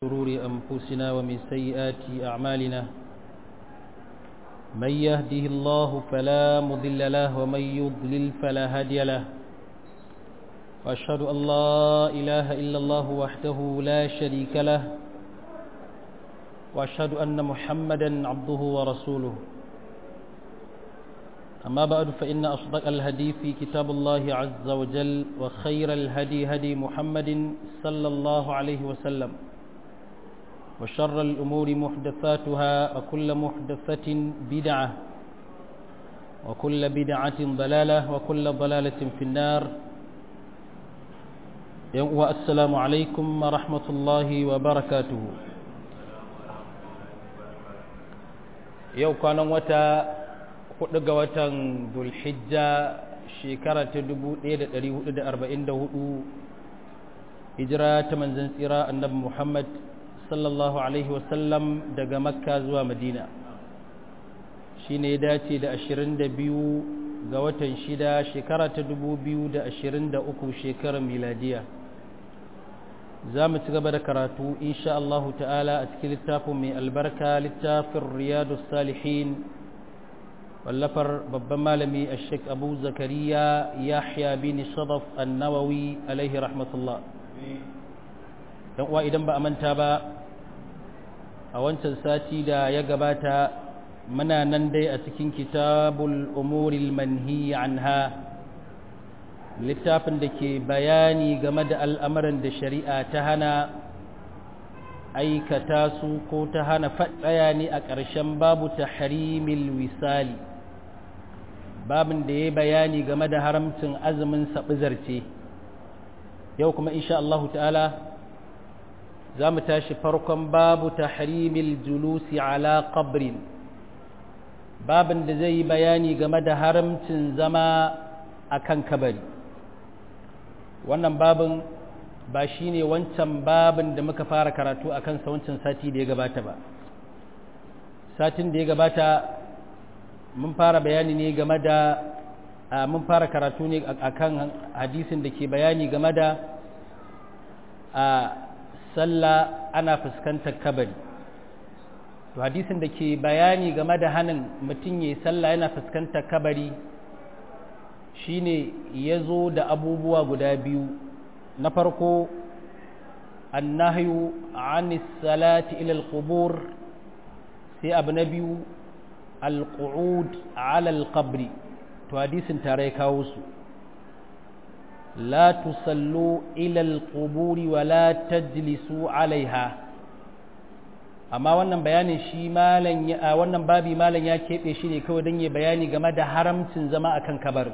شرور أنفسنا ومن سيئات أعمالنا من يهده الله فلا مضل له ومن يضلل فلا هادي له وأشهد أن لا إله إلا الله وحده لا شريك له وأشهد أن محمدا عبده ورسوله أما بعد فإن أصدق الهدي في كتاب الله عز وجل وخير الهدي هدي محمد صلى الله عليه وسلم وشر الأمور محدثاتها وكل محدثة بدعة وكل بدعة ضلالة وكل ضلالة في النار والسلام عليكم ورحمة الله وبركاته yau kwanan wata hudu ga watan dulhijja shekara ta 1444 hijira ta manzan tsira annabi muhammad sallallahu alaihi wasallam daga makka zuwa madina shi ne dace da 22 ga watan shida shekara ta 2023 shekarar miladiya za mu ci gaba da karatu insha Allah ta'ala a cikin littafin mai albarka littafin riyadu salihin wallafar babban malami a sheik abu zakariya yahya bin sharaf annawawi alaihi rahmatullah dan uwa idan ba a manta ba a wancan sati da ya gabata muna nan dai a cikin kitabul umuril manhi anha littafin da ke bayani game da al'amuran da shari'a ta hana aikata su ko ta hana faɗaya ne a ƙarshen babu ta harimil wisali babin da ya bayani game da haramcin azumin saɓizarce yau kuma insha Allah ta'ala za mu tashi farkon babu ta harimil julusi ala qabrin babin da zai yi bayani game da haramcin zama a kan kabari wannan babin ba shi ne wancan babin da muka fara karatu a kansa wancan sati da ya gabata ba satin da ya gabata mun fara bayani ne game da mun fara karatu ne a kan hadisin da ke bayani game da a sallah ana fuskantar kabari to hadisin da ke bayani game da hannun mutum ya yi sallah yana fuskantar kabari shine ya zo da abubuwa guda biyu na farko annahyu anis salati ila alqubur sai abu na biyu alqu'ud ala alqabri to hadisin tare ya kawo su la tusallu ila alquburi wa la tajlisu alaiha amma wannan bayanin shi malan ya wannan babi malan ya kebe shi ne kawai don ya bayani game da haramcin zama akan kabarin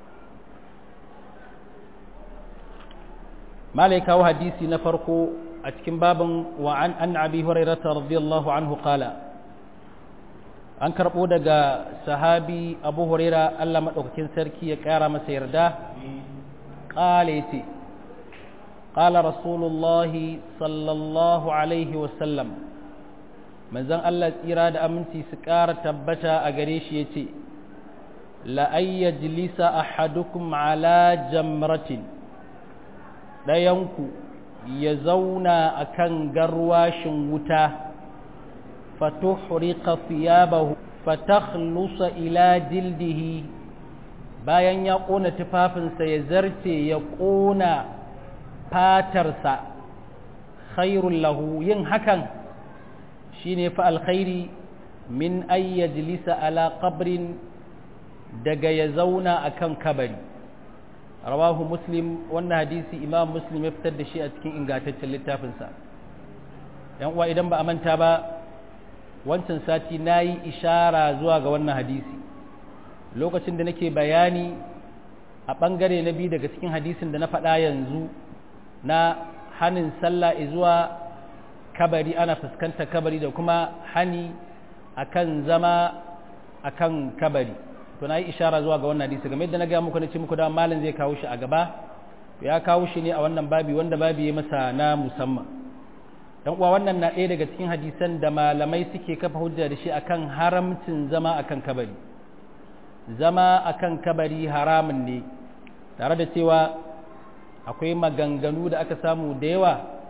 malai kawo hadisi na farko a cikin babin wa an an abi hurairata radiyallahu anhu qala an karbo daga sahabi abu huraira Allah madaukakin sarki ya kara masa yarda qala yace qala rasulullahi sallallahu alaihi wa sallam manzon Allah tsira da aminci su kara tabbata a gare shi yace la ayyajlisa ahadukum ala jamratin ɗayanku ya zauna a kan garwashin wuta fatuhrika thiyabahu fatakhlusa ila jildihi bayan ya ƙona tufafinsa ya zarce ya ƙona fatarsa khairul lahu yin hakan shine fa alkhairi min ay yajlisa ala qabrin daga ya zauna akan kabari rawahu muslim wannan hadisi imam muslim ya fitar da shi a cikin ingantaccen littafinsa yan uwa idan ba a manta ba wancan sati na yi ishara zuwa ga wannan hadisi lokacin da nake bayani a ɓangare na biyu daga cikin hadisin da na faɗa yanzu na hanin sallah zuwa kabari ana fuskantar kabari da kuma hani akan zama akan kabari to na yi ishara zuwa ga wannan hadisi game da na gaya muku na ce muku da malin zai kawo shi a gaba ya kawo shi ne a wannan babi wanda babi ya masa na musamman dan uwa wannan na ɗaya daga cikin hadisan da malamai suke kafa hujja da shi akan haramcin zama akan kabari zama akan kabari haramun ne tare da cewa akwai maganganu da aka samu da yawa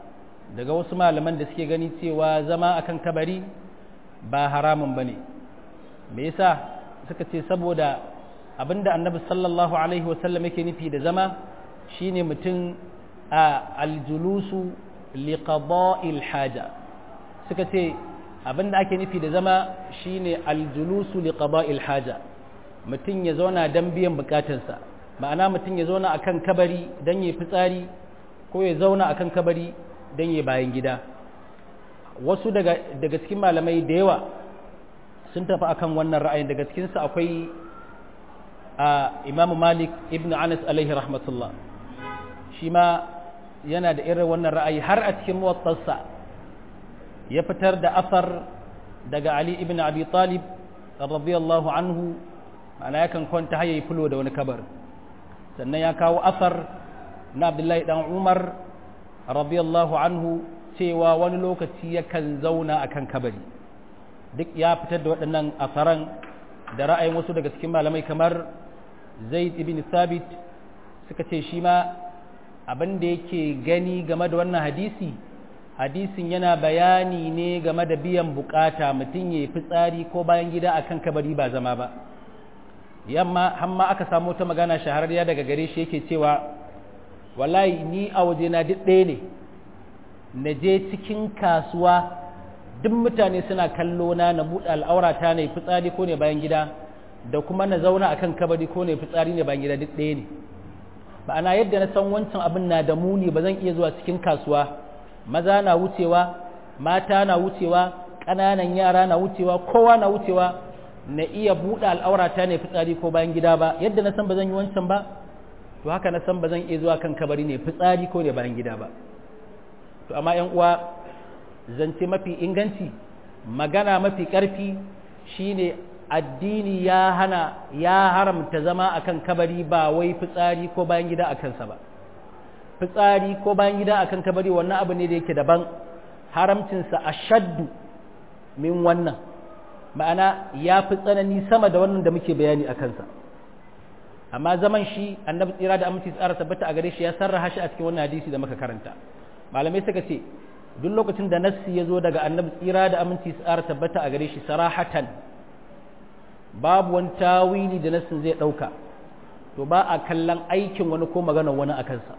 daga wasu malaman da suke gani cewa zama akan kabari ba haramun bane me yasa suka ce saboda abinda annabi sallallahu alaihi wasallam yake nufi da zama shine mutum a aljulusu liqada'il haja suka ce abinda ake nufi da zama shine aljulusu liqada'il haja mutum ya zauna dan biyan bukatarsa ma'ana mutum ya zauna akan kabari dan yi fitsari ko ya zauna akan kabari dan yi bayan gida wasu daga daga cikin malamai da yawa sun tafi akan wannan ra'ayin daga cikinsu akwai a imamu malik ibn anas alaihi rahmatullah shi ma yana da irin wannan ra'ayi har a cikin muwattarsa ya fitar da afar daga ali ibn abi talib radiyallahu anhu ma'ana yakan kwanta haya yi fulo da wani kabar sannan ya kawo afar na abdullahi dan umar radiyallahu anhu cewa wani lokaci yakan zauna akan kabari duk ya fitar da waɗannan asaran da ra'ayin wasu daga cikin malamai kamar zaid ibn sabit suka ce shi ma abin da yake gani game da wannan hadisi hadisin yana bayani ne game da biyan bukata mutum ya fitsari ko bayan gida akan kabari ba zama ba yamma hamma aka samu ta magana shahararriya daga gare shi yake cewa wallahi ni a waje na duk ɗaya ne na je cikin kasuwa duk mutane suna kallo na na buɗe al'aurata ne fitsari ko ne bayan gida da kuma na zauna akan kabari ko ne fitsari ne bayan gida duk ɗaya ne ma'ana yadda na san wancan abin na da muni ba zan iya zuwa cikin kasuwa maza na wucewa mata na wucewa ƙananan yara na wucewa kowa na wucewa na iya buɗe al'aurata ne fitsari ko bayan gida ba yadda na san ba zan yi wancan ba to haka na san ba zan iya zuwa kan kabari ne fitsari ko ne bayan gida ba to amma 'yan uwa zance mafi inganci magana mafi ƙarfi shine addini ya hana ya haramta zama akan kabari ba wai fitsari ko bayan gida a kansa ba fitsari ko bayan gida akan kabari wannan abu ne da yake daban haramcinsa a shaddu min wannan ma'ana ya fi tsanani sama da wannan da muke bayani a kansa amma zaman shi annabi tsira da aminci tsara tabbata a gare shi ya sarraha shi a cikin wannan hadisi da muka karanta malamai suka ce duk lokacin da nassi ya zo daga annabi tsira da aminci tsara tabbata a gare shi sarahatan babu wani tawili da nassin zai ɗauka to ba a kallon aikin wani ko maganar wani a kansa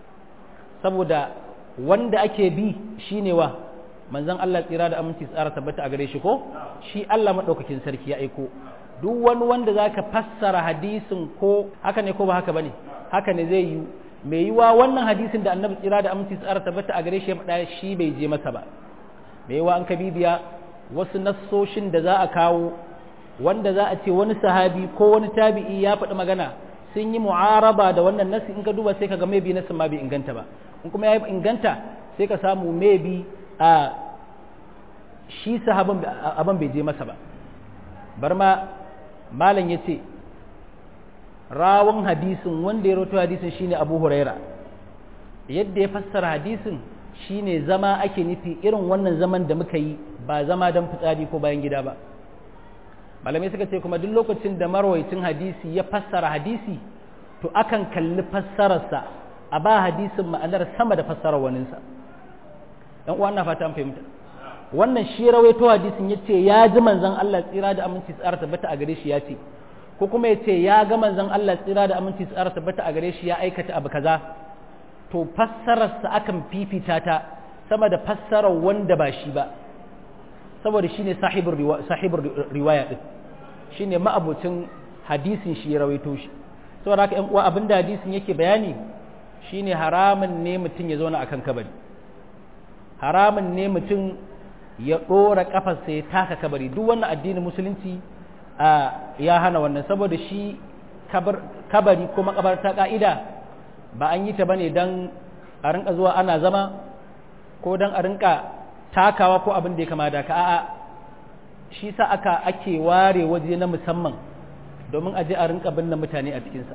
saboda wanda ake bi shine wa manzon Allah tsira da aminci tsara tabbata a gare shi ko shi Allah madaukakin sarki ya aiko duk wani wanda zaka fassara hadisin ko haka ne ko ba haka bane haka ne zai yi mai yiwa wannan hadisin da annabi tsira da aminci tsara tabbata a gare shi ya faɗa shi bai je masa ba mai yiwa an ka bibiya wasu nassoshin da za a kawo wanda za a ce wani sahabi ko wani tabi'i ya faɗi magana sun yi mu'araba da wannan nasi in ka duba sai ka ga maybe nasin ma bai inganta ba in kuma ya inganta sai ka samu maybe a shi sahabin abin bai je masa ba bar ma malam ya ce rawun hadisin wanda ya roto hadisin shine abu huraira yadda ya fassara hadisin shine zama ake nufi irin wannan zaman da muka yi ba zama don fitsari ko bayan gida ba malamai suka ce kuma duk lokacin da marwaicin hadisi ya fassara hadisi to akan kalli fassararsa a ba hadisin ma'anar sama da fassarar waninsa ɗan uwa na fata an fahimta wannan shi rawaito hadisin ya ce ya ji manzon Allah tsira da aminci tsara tabbata a gare shi ya ce ko kuma ya ce ya ga manzon Allah tsira da aminci tsara tabbata a gare shi ya aikata abu kaza to fassararsa akan fifita ta sama da fassarar wanda ba shi ba saboda shine sahibul riwaya din shine ma'abocin hadisin shi ya rawaito shi saboda haka ƴan uwa abinda hadisin yake bayani shine haramun ne mutum ya zauna akan kabari haramun ne mutum ya ɗora kafarsa ya taka kabari duk wannan addinin musulunci ya hana wannan saboda shi kabari ko makabarta ka'ida ba an yi ta bane dan a rinka zuwa ana zama ko dan a rinka takawa ko abin da ya kama da ka a'a shi sa aka ake ware waje na musamman domin a je a rinka binne mutane a cikinsa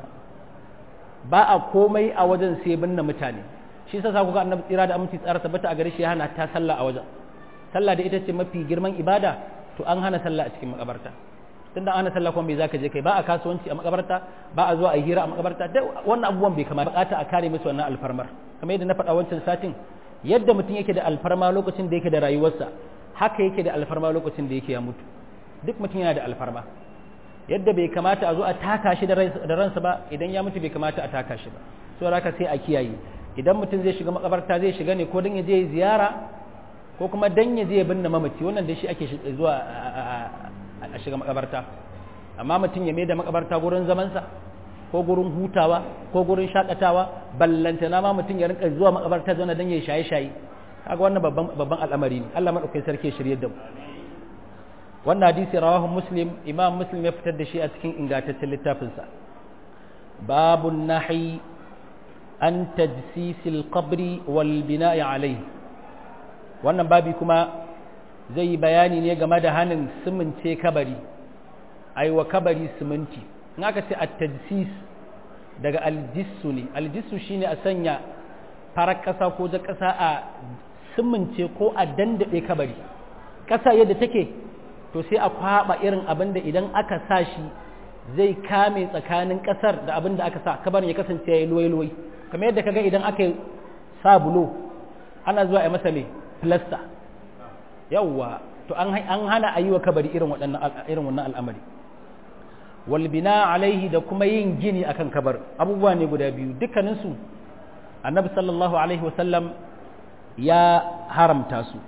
ba a komai a wajen sai binne mutane shi sa ku ga annabi tsira da aminci tsara tabbata a gare shi hana ta sallah a wajen sallah da ita ce mafi girman ibada to an hana sallah a cikin makabarta tunda ana sallah kuma bai zaka je kai ba a kasuwanci a makabarta ba a zuwa a hira a makabarta da wannan abubuwan bai kamata bukata a kare musu wannan alfarmar kamar yadda na faɗa wancan satin yadda mutum yake da alfarma lokacin da yake da rayuwarsa haka yake da alfarma lokacin da yake ya mutu duk mutum yana da alfarma yadda bai kamata a zo a taka shi da ransa ba idan ya mutu bai kamata a taka shi ba so haka sai a kiyaye idan mutum zai shiga makabarta zai shiga ne ko dan ya je ziyara ko kuma dan ya je ya binne mamaci wannan da shi ake zuwa a shiga makabarta amma mutum ya mai da makabarta gurin zamansa ko gurin hutawa ko gurin shakatawa ballantana ma mutum ya rinka zuwa makabarta zauna dan ya shaye shaye kaga wannan babban babban al'amari ne Allah madaukakin sarki ya shirye da mu wannan hadisi rawahu muslim imam muslim ya fitar da shi a cikin ingantaccen littafinsa babun nahi an tajsisil qabri wal bina'i alayhi wannan babi kuma zai yi bayani ne game da hanin simince kabari aiwa kabari siminti in aka ce at-tajsis daga aljissu ne aljissu shine a sanya farar ƙasa ko da ƙasa a simince ko a dandabe kabari ƙasa yadda take to sai a kwaba irin abin da idan aka sa shi zai kame tsakanin ƙasar da abin da aka sa kabarin ya kasance ya yi luwai-luwai kamar yadda kaga idan aka yi sa bulo ana zuwa a masa mai filasta yawwa to an hana a yi wa kabari irin wannan al'amari walbina alaihi da kuma yin gini akan kabar abubuwa ne guda biyu dukkaninsu annabi sallallahu alaihi wasallam ya haramta su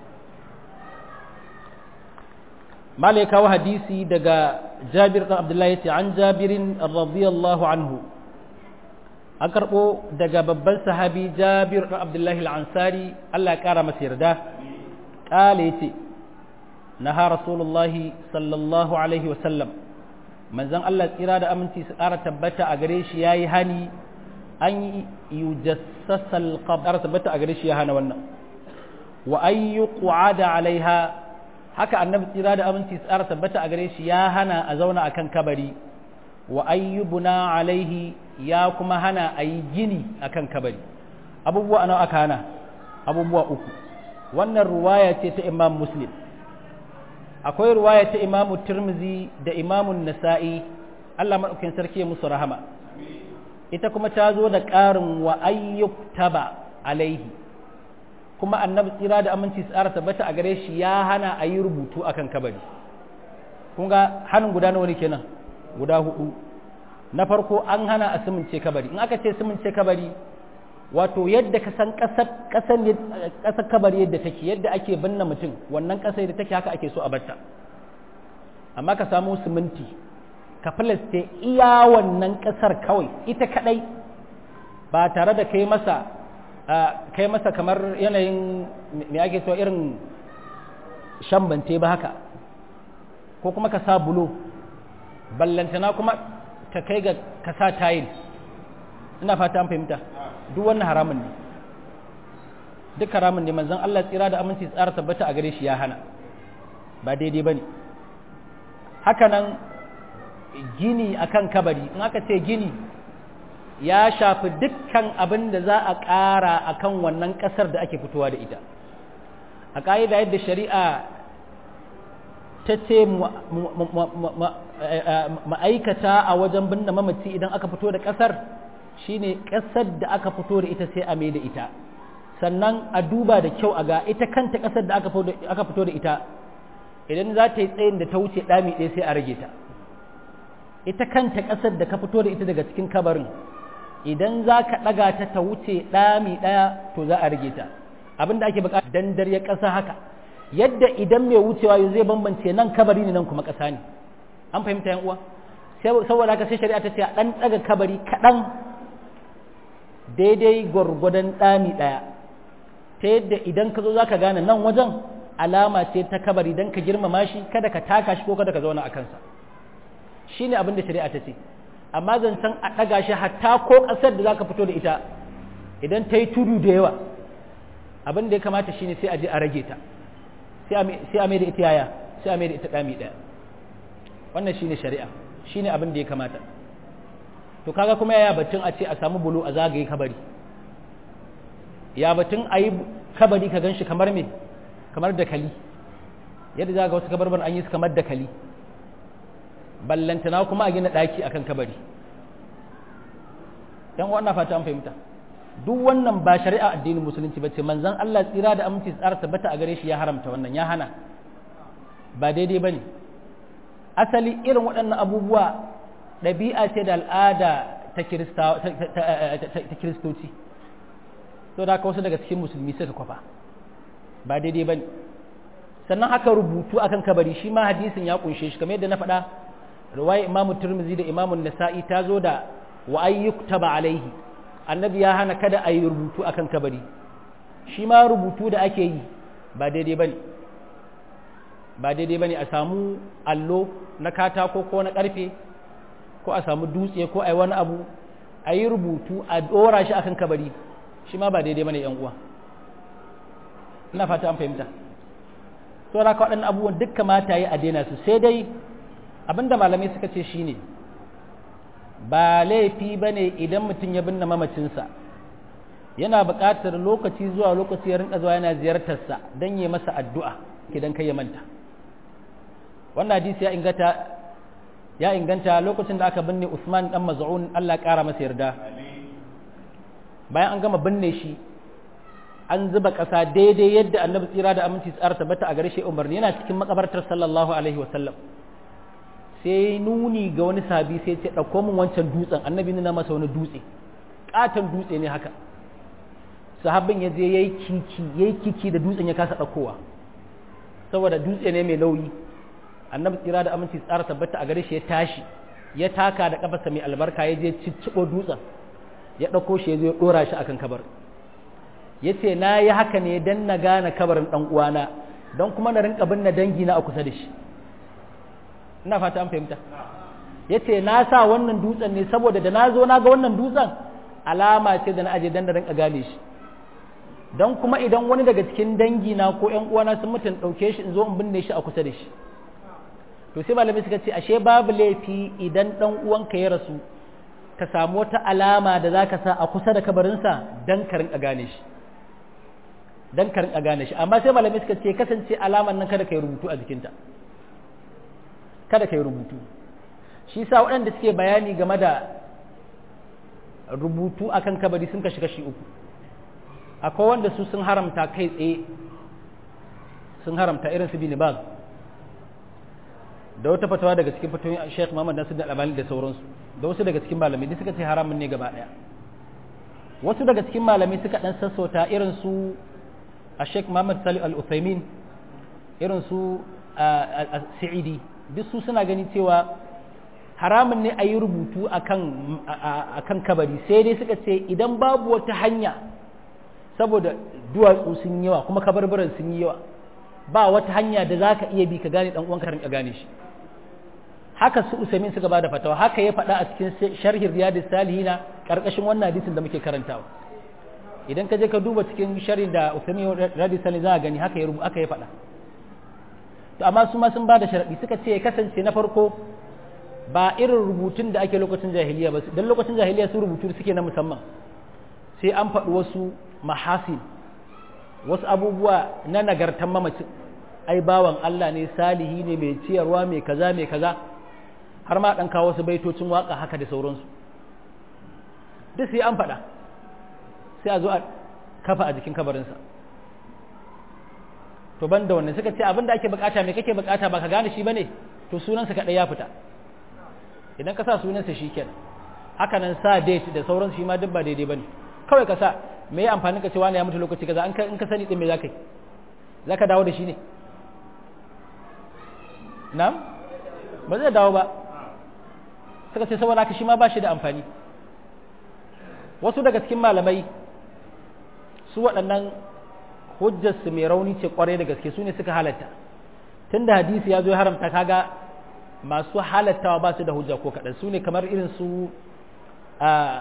mala ya kawo hadisi daga jabir ɗan abdullahi ya ce an jabirin radiyallahu anhu an karɓo daga babban sahabi jabir ɗan abdullahi al'ansari allah ya ƙara masa yarda ƙala ya ce na ha rasulullahi sallallahu alaihi wasallam manzan allah tsira da aminci su ƙara tabbata a gare shi ya yi hani an yi yujassasal ƙara tabbata a gare shi ya hana wannan wa an yi alaiha haka annabi tsira da aminci tsara tabbata a gare shi ya hana a zauna a kan kabari wa ayyubuna alaihi ya kuma hana a yi gini a kan kabari abubuwa nawa aka hana abubuwa uku wannan ruwaya ce ta imam muslim akwai ruwaya ta imamu tirmizi da imamun nasa'i allah maɗaukin sarki ya musu rahama ita kuma ta zo da ƙarin wa ayyuktaba alaihi kuma annabi tsira da aminci tsara tabbata a gare shi ya hana a yi rubutu a kan kabari kun ga hannun guda nawa ne kenan guda hudu na farko an hana a simince kabari in aka ce simince kabari wato yadda ka san ƙasar kabari yadda take yadda ake binne mutum wannan ƙasa yadda take haka ake so a batta amma ka samu siminti ka filaste iya wannan ƙasar kawai ita kadai ba tare da kai masa kai masa kamar yanayin me ake so irin shambante ba haka ko kuma ka sa bulo ballantana kuma ta kai ga ka sa tayil ina fata an fahimta duk wannan haramun ne duk haramun ne manzon Allah tsira da aminci tsara tabbata a gare shi ya hana ba daidai bane haka nan gini akan kabari in aka ce gini ya shafi dukkan abin da za a ƙara a kan wannan ƙasar da ake fitowa da ita a ƙa'ida yadda shari'a ta ce ma'aikata a wajen binne mamaci idan aka fito da ƙasar shine ƙasar da aka fito da ita sai a mai da ita sannan a duba da kyau a ga ita kanta ƙasar da aka fito da ita idan za ta yi tsayin da ta wuce ɗami ɗaya sai a rage ta ita kanta ƙasar da ka fito da ita daga cikin kabarin idan za ka ɗaga ta ta wuce ɗami ɗaya to za a rage ta abin da ake buƙata dandar ya ƙasa haka yadda idan mai wucewa zai bambance nan kabari ne nan kuma ƙasa ne an fahimta yan uwa saboda haka sai shari'a ta ce a ɗan ɗaga kabari kaɗan daidai gwargwadon ɗami ɗaya ta yadda idan ka zo za ka gane nan wajen alama ce ta kabari don ka girmama shi kada ka taka shi ko kada ka zauna a kansa shi ne abin da shari'a ta ce amma zancen a ɗaga shi hatta ko ƙasar da za ka fito da ita idan ta yi tudu da yawa abin da ya kamata shi ne sai a je a rage ta sai a mai da ita yaya sai a mai da ita ɗami ɗaya wannan shi ne shari'a shi ne abin da ya kamata to kaga kuma yaya batun a ce a samu bulo a zagaye kabari ya batun a yi kabari ka gan shi kamar me kamar dakali yadda za ga wasu kabarban an yi su kamar dakali ballantana kuma a gina ɗaki akan kabari yan wannan fata an fahimta duk wannan ba shari'a addinin musulunci ba ce manzon Allah tsira da aminci tsara tabbata a gare shi ya haramta wannan ya hana ba daidai ba ne asali irin waɗannan abubuwa ɗabi'a ce da al'ada ta kiristoci to da haka wasu daga cikin musulmi suka kwafa ba daidai ba ne sannan haka rubutu akan kabari shi ma hadisin ya kunshe shi kamar yadda na faɗa riwaya imamu turmizi da imamu nasa'i ta zo da wa ayyuktaba alaihi annabi ya hana kada a yi rubutu akan kabari shi ma rubutu da ake yi ba daidai ba ne ba daidai ba ne a samu allo na katako ko na ƙarfe ko a samu dutse ko a yi wani abu a yi rubutu a ɗora shi akan kabari shi ma ba daidai ba ne uwa ina fata an fahimta so da waɗannan abubuwan duk kamata yi a daina su sai dai abinda malamai suka ce shine ba laifi ba ne idan mutum ya binne mamacinsa yana buƙatar lokaci zuwa lokaci ya rinka zuwa yana ziyartarsa don yi masa addu'a idan kai ya manta wannan hadisi ya inganta ya inganta lokacin da aka binne Usman dan Maz'un Allah ƙara masa yarda bayan an gama binne shi an zuba ƙasa daidai yadda annabi tsira da aminci tsara tabbata a gare shi umarni yana cikin makabartar sallallahu alaihi wasallam sai nuni ga wani sabi sai ce ɗauko min wancan dutsen annabi nuna masa wani dutse ƙaton dutse ne haka sahabbin ya je yayi kiki yayi kiki da dutsen ya kasa ɗaukowa saboda dutse ne mai nauyi annabi tsira da aminci tsara tabbata a gare shi ya tashi ya taka da kafarsa mai albarka ya je cicciɓo dutsen ya ɗauko shi ya zo ya ɗora shi akan kabar ya ce na yi haka ne don na gane kabarin ɗan uwana don kuma na rinka binne dangi na a kusa da shi ina fata an fahimta ya ce na sa wannan dutsen ne saboda da na zo na ga wannan dutsen alama ce da na aje don na rinka gane shi don kuma idan wani daga cikin dangi na ko ƴan uwana sun mutum ɗauke shi in zo in binne shi a kusa da shi to sai malamai suka ce ashe babu laifi idan ɗan uwanka ya rasu ka samu wata alama da za ka sa a kusa da kabarinsa don ka rinka gane shi don ka rinka gane shi amma sai malamai suka ce kasance alaman nan kada ka yi rubutu a jikinta kada ka yi rubutu shi sa waɗanda suke bayani game da rubutu akan kabari sun kashi kashi uku akwai wanda su sun haramta kai tsaye sun haramta irin su binibal da wata fatawa daga cikin fatoyin Sheikh Muhammad Nasir Al-Albani da sauransu da wasu daga cikin malamai duk suka ce haramun ne gaba daya wasu daga cikin malamai suka dan sassauta irin su a Sheikh Muhammad Salih Al-Uthaymin irin su Sa'idi duk su suna gani cewa haramun ne a yi rubutu akan kabari sai dai suka ce idan babu wata hanya saboda duwatsu sun yawa kuma kabarbaran sun yi yawa ba wata hanya da za ka iya bi ka gane ɗan uwanka ka gane shi haka su usaimin suka ba da fatawa haka ya faɗa a cikin sharhin riyadu salihina ƙarƙashin wannan hadisin da muke karantawa idan ka je ka duba cikin sharhin da usaimin riyadu salihina za a gani haka ya haka ya faɗa to amma su ma sun ba da sharaɗi suka ce ya kasance na farko ba irin rubutun da ake lokacin jahiliya ba don lokacin jahiliya su rubutu suke na musamman sai an faɗi wasu mahasin wasu abubuwa na nagartan mamacin ai bawan Allah ne salihi ne mai ciyarwa mai kaza mai kaza har ma ɗan kawo wasu baitocin waka haka da sauransu duk sai an faɗa sai a zo a kafa a jikin kabarinsa to ban da wannan suka ce abin da ake bukata mai kake bukata ba ka gane shi bane to sunansa kaɗai ya fita idan ka sa sunansa shi kenan haka nan sa date da sauransu shi ma duk ba daidai bane kawai ka sa me ya amfani ka ce wani ya mutu lokaci kaza in ka sani din me zaka yi zaka dawo da shi ne na'am ba zai dawo ba suka ce saboda haka shi ma ba shi da amfani wasu daga cikin malamai su waɗannan hujjarsu mai rauni ce kwarai da gaske su ne suka halatta tun da hadisi ya zo ya haramta kaga masu halattawa ba su da hujja ko kaɗan su ne kamar irin su a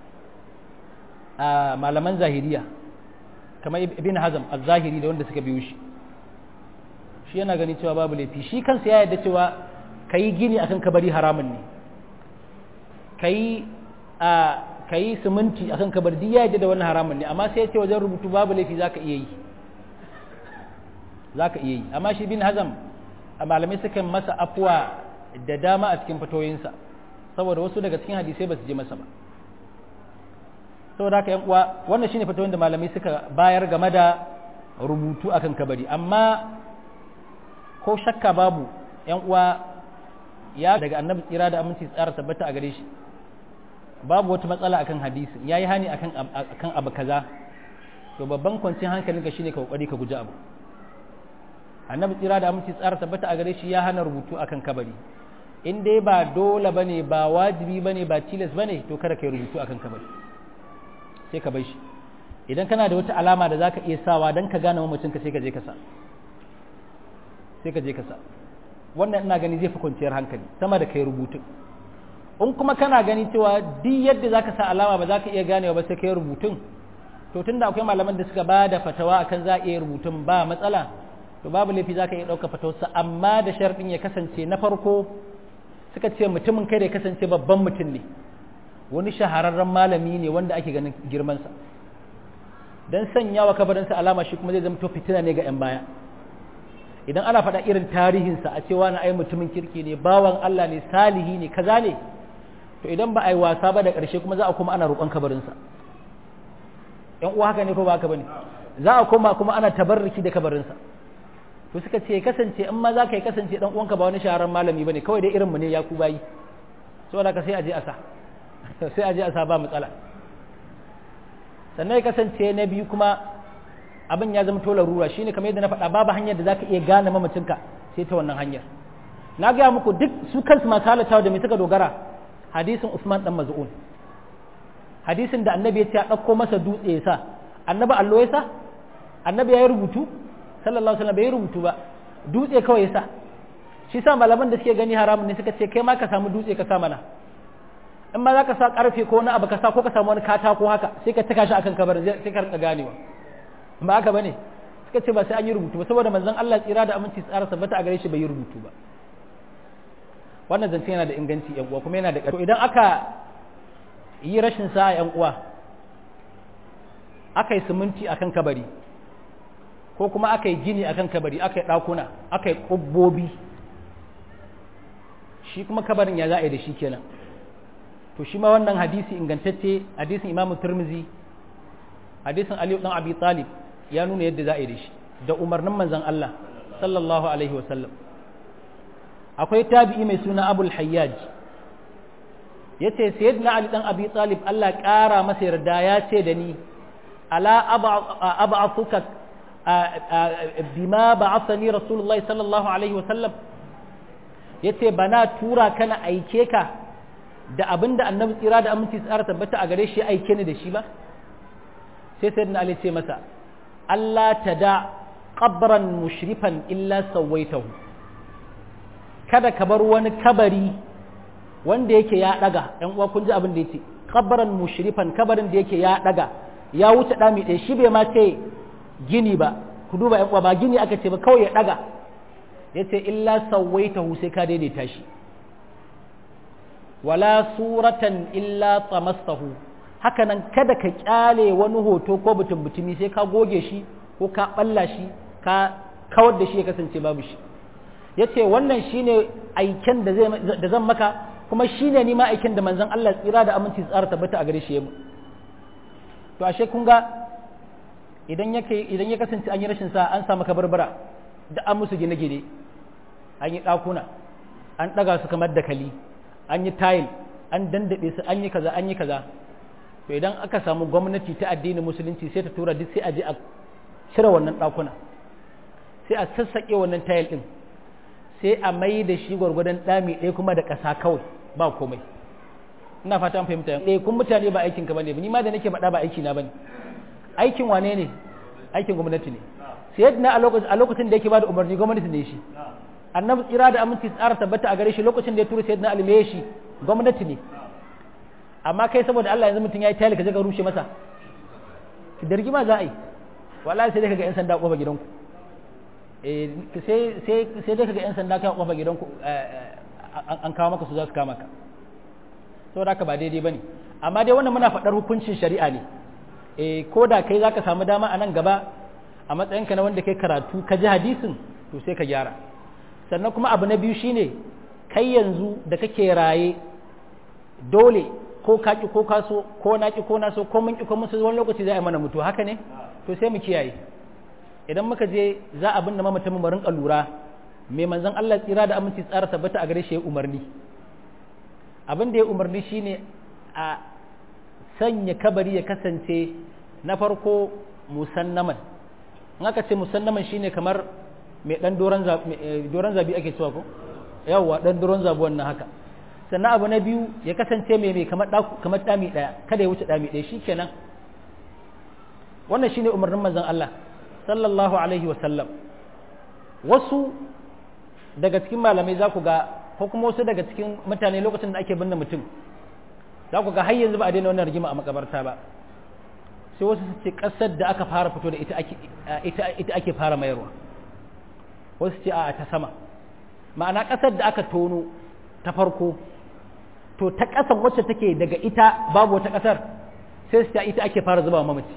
malaman zahiriya kamar ibn hazam al-zahiri da wanda suka biyo shi shi yana gani cewa babu laifi shi kansa ya yarda cewa ka yi gini akan kabari haramun ne ka yi ka yi siminti akan kabari duk ya yarda da wannan haramun ne amma sai ya ce wajen rubutu babu laifi za ka iya yi za ka iya yi amma shi bin hazam a malamai sukan masa afuwa da dama a cikin fatoyinsa saboda wasu daga cikin hadisai ba su je masa ba saboda haka yan uwa wannan shine fatawar da malamai suka bayar game da rubutu akan kabari amma ko shakka babu yan uwa ya daga annabi tsira da aminci tsara tabbata a gare shi babu wata matsala akan hadisi yayi hani akan akan abu kaza to babban kwanciyar hankalinka shine ka kokari ka guji abu annabi tsira da aminci tsara tabbata a gare shi ya hana rubutu akan kabari in dai ba dole bane ba wajibi bane ba tilas bane to kada kai rubutu akan kabari sai ka bai shi idan kana da wata alama da zaka iya sawa dan ka gane mamacin ka sai ka je ka sa sai ka je ka sa wannan ina gani zai fi kwanciyar hankali sama da kai rubutu in kuma kana gani cewa duk yadda zaka sa alama ba zaka iya ganewa ba sai kai rubutun to tunda akwai malaman da suka ba da fatawa akan za a iya rubutun ba matsala to babu laifi zaka iya ɗauka fatawarsa amma da sharɗin ya kasance na farko suka ce mutumin kai da ya kasance babban mutum ne wani shahararren malami ne wanda ake ganin girmansa don sanya wa kabarinsa alama shi kuma zai zama to fitina ne ga 'yan baya idan ana faɗa irin tarihinsa a cewa na ai mutumin kirki ne bawan Allah ne salihi ne kaza ne to idan ba a yi wasa ba da ƙarshe kuma za a kuma ana roƙon kabarinsa ‘yan uwa haka ne ko ba haka ba ne za a koma kuma ana tabarriki da kabarinsa to suka ce kasance in ma za ka yi kasance dan uwanka ba wani shahararren malami bane kawai dai irin mu ne ya ku bayi saboda ka sai a je a sa sai a je a sa ba matsala sannan ya kasance na biyu kuma abin ya zama tola rura shine kamar yadda na faɗa babu hanyar da zaka iya gane mamacinka sai ta wannan hanyar na gaya muku duk su kansu masu halattawa da mai suka dogara hadisin Usman dan Maz'un hadisin da annabi ya ce a ɗauko masa dutse ya sa annabi allo ya sa annabi ya yi rubutu sallallahu alaihi wasallam bai rubutu ba dutse kawai yasa shi sa malaman da suke gani haramun ne suka ce kai ma ka samu dutse ka sa mana in ma za ka sa karfe ko wani abu ka sa ko ka samu wani katako haka sai ka taka shi akan kabarin sai ka rika ganewa ba haka bane suka ce ba sai an yi rubutu ba saboda manzon Allah tsira da aminci tsara sabbata a gare shi bai yi rubutu ba wannan zance yana da inganci yan uwa kuma yana da to idan aka yi rashin sa yan uwa aka yi siminti akan kabari ko kuma aka yi gini akan kabari aka yi ɗakuna aka yi ƙubbobi shi kuma kabarin ya za a yi da shi kenan to shi ma wannan hadisi ingantacce hadisin imamu turmizi hadisin aliyu ɗan abi talib ya nuna yadda za a yi da shi da umarnin manzan Allah sallallahu alaihi wasallam akwai tabi'i mai suna abul hayyaj ya ce sayyidina ali ɗan abi talib Allah ƙara masa yarda ya ce da ni ala aba'athuka bima ba'athani rasulullahi sallallahu alaihi wasallam yace bana tura kana aike ka da abinda annabi tsira da aminci tsara tabbata a gare shi aike ni da shi ba sai sayyidina ali ce masa Allah tada qabran mushrifan illa sawaitahu kada ka bar wani kabari wanda yake ya daga ɗan uwa kun ji abin da yace qabran mushrifan kabarin da yake ya daga ya wuce dami ɗaya shi bai ma ce gini ba ku duba yan uwa ba gini aka ce ba kawai ya daga yace illa sawaitahu sai ka daidaita shi wala suratan illa tamastahu haka nan kada ka kyale wani hoto ko butun butumi sai ka goge shi ko ka balla shi ka kawar da shi ya kasance babu shi yace wannan shine aiken da zai da zan maka kuma shine ni ma aiken da manzon Allah tsira da aminci tsara tabbata a gare shi yayi to ashe kun ga idan yake idan ya kasance an yi rashin sa an samu kabarbara da an musu gine-gine an yi ɗakuna an ɗaga su kamar dakali an yi tayil an dandaɗe su an yi kaza an yi kaza to idan aka samu gwamnati ta addinin musulunci sai ta tura duk sai a je a cire wannan ɗakuna sai a sassaƙe wannan tayil ɗin sai a mai da shi gwargwadon ɗami ɗaya kuma da ƙasa kawai ba komai ina fata an fahimta ɗaya kun mutane ba aikin ka bane ni ma da nake faɗa ba aiki na bane aikin wane ne aikin gwamnati ne sai yadda a lokacin da yake ba da umarni gwamnati ne shi annabi tsira da aminci tsara tabbata a gare shi lokacin da ya tura sayyidina ali me shi gwamnati ne amma kai saboda Allah yanzu mutum yayi tayar ka je ka rushe masa ki da rigima za a yi wallahi sai dai kaga yan sanda kofa gidanku eh sai sai sai dai kaga yan sanda kai kofa gidanku an kawo maka su za su kama ka saboda haka ba daidai bane amma dai wannan muna faɗar hukuncin shari'a ne eh ko da kai zaka samu dama a nan gaba a matsayinka na wanda kai karatu ka ji hadisin to sai ka gyara sannan kuma abu na biyu shine kai yanzu da kake raye dole ko kaki ko kaso ko naki ko naso ko mun ki ko mun so wani lokaci za a yi mana mutuwa haka ne to sai mu kiyaye idan muka je za a binne mamatan mu rinka lura mai manzon Allah tsira da aminci tsara tabbata a gare shi ya umarni abin da ya umarni shine a sanya kabari ya kasance na farko musannaman in aka ce musannaman shine kamar mai dan doron zabi ake cewa ko yawwa dan doron zabi wannan haka sannan abu na biyu ya kasance mai mai kamar kamar dami daya kada ya wuce dami daya shikenan wannan shine umarnin manzon Allah sallallahu alaihi wa sallam wasu daga cikin malamai za ku ga ko kuma wasu daga cikin mutane lokacin da ake binne mutum za ku ga har yanzu ba a daina wannan rigima a makabarta ba sai wasu su ce ƙasar da aka fara fito da ita ake ita ake fara mayarwa wasu ce a ta sama ma'ana ƙasar da aka tono ta farko to ta ƙasar wacce take daga ita babu wata ƙasar sai su ce ita ake fara zuba mamaci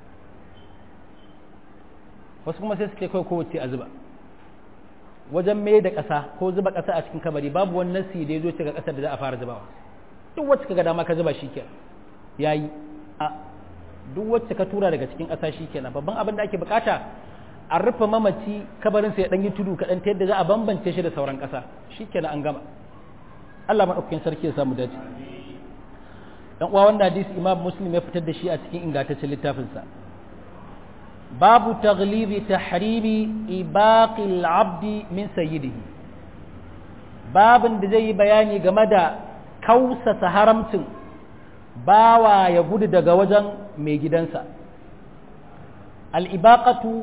wasu kuma sai su ce kawai kowace a zuba wajen mai da ƙasa ko zuba ƙasa a cikin kabari babu wani nasi da ya zo ga ƙasar da za a fara zubawa duk wacce ka ga dama ka zuba shi ke yayi a duk wacce ka tura daga cikin ƙasa shi kenan babban abin da ake bukata a rufe mamaci kabarinsa ya ɗan yi tudu kaɗan ta yadda za a bambance shi da sauran ƙasa shi kenan an gama Allah maɗaukakin sarki ya samu dace dan uwa wanda hadisi imam muslim ya fitar da shi a cikin ingantaccen littafinsa babu taglibi tahrimi ibaqil abdi min sayyidihi babin da zai yi bayani game da kausasa haramcin bawa ya gudu daga wajen mai gidansa al'ibaqatu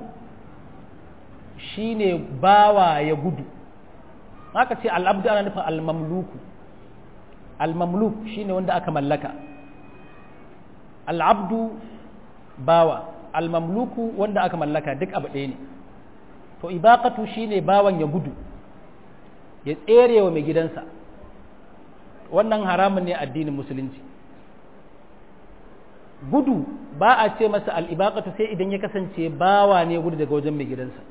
shine bawa ya gudu haka ce al'abdu ana nufin al-mamluku al-mamluk shine wanda aka mallaka al'abdu bawa al-mamluku wanda aka mallaka duk abu ɗaya ne to ibaqatu shine bawan ya gudu ya tsere wa mai gidansa wannan haramun ne addinin musulunci gudu ba a ce masa al'ibaqatu sai idan ya kasance bawa ne gudu daga wajen mai gidansa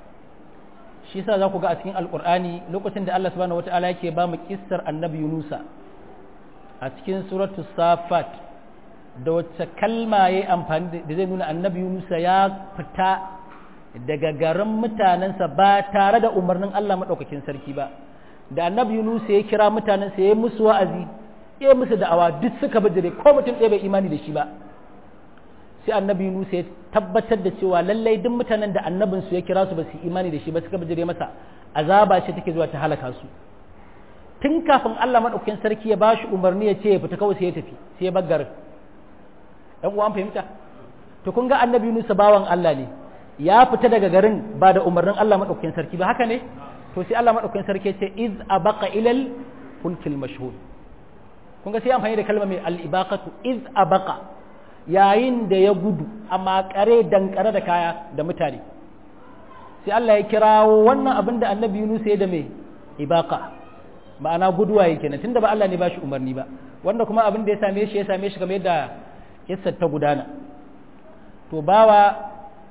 shi sa za ku ga a cikin alƙur'ani lokacin da Allah subhanahu wata'ala yake ba mu kissar annabi Yunusa a cikin suratu safat da wacce kalma ya amfani da zai nuna annabi Yunusa ya fita daga garin mutanensa ba tare da umarnin Allah maɗaukakin sarki ba da annabi Yunusa ya kira mutanensa ya yi musu wa'azi ya yi musu da'awa duk suka bijire ko mutum ɗaya bai imani da shi ba sai annabi Yunus ya tabbatar da cewa lallai duk mutanen da annabin su ya kira su ba su imani da shi ba suka bijire masa azaba ce take zuwa ta halaka su tun kafin Allah madaukakin sarki ya bashi umarni ya ce ya fita kawai sai ya tafi sai ya bar garin dan uwan fahimta to kun ga annabi Yunus bawan Allah ne ya fita daga garin ba da umarnin Allah madaukakin sarki ba haka ne to sai Allah madaukakin sarki ya ce iz abaqa ilal fulkil mashhur kun ga sai amfani da kalma mai al-ibaqatu iz abaqa yayin da ya gudu a makare dankare da kaya da mutane sai Allah ya kirawo wannan abin da annabi Yunus ya da mai ibaka ma'ana guduwa yake nan tunda ba Allah ne ba shi umarni ba wanda kuma abin da ya same shi ya same shi kamar yadda kissar ta gudana to bawa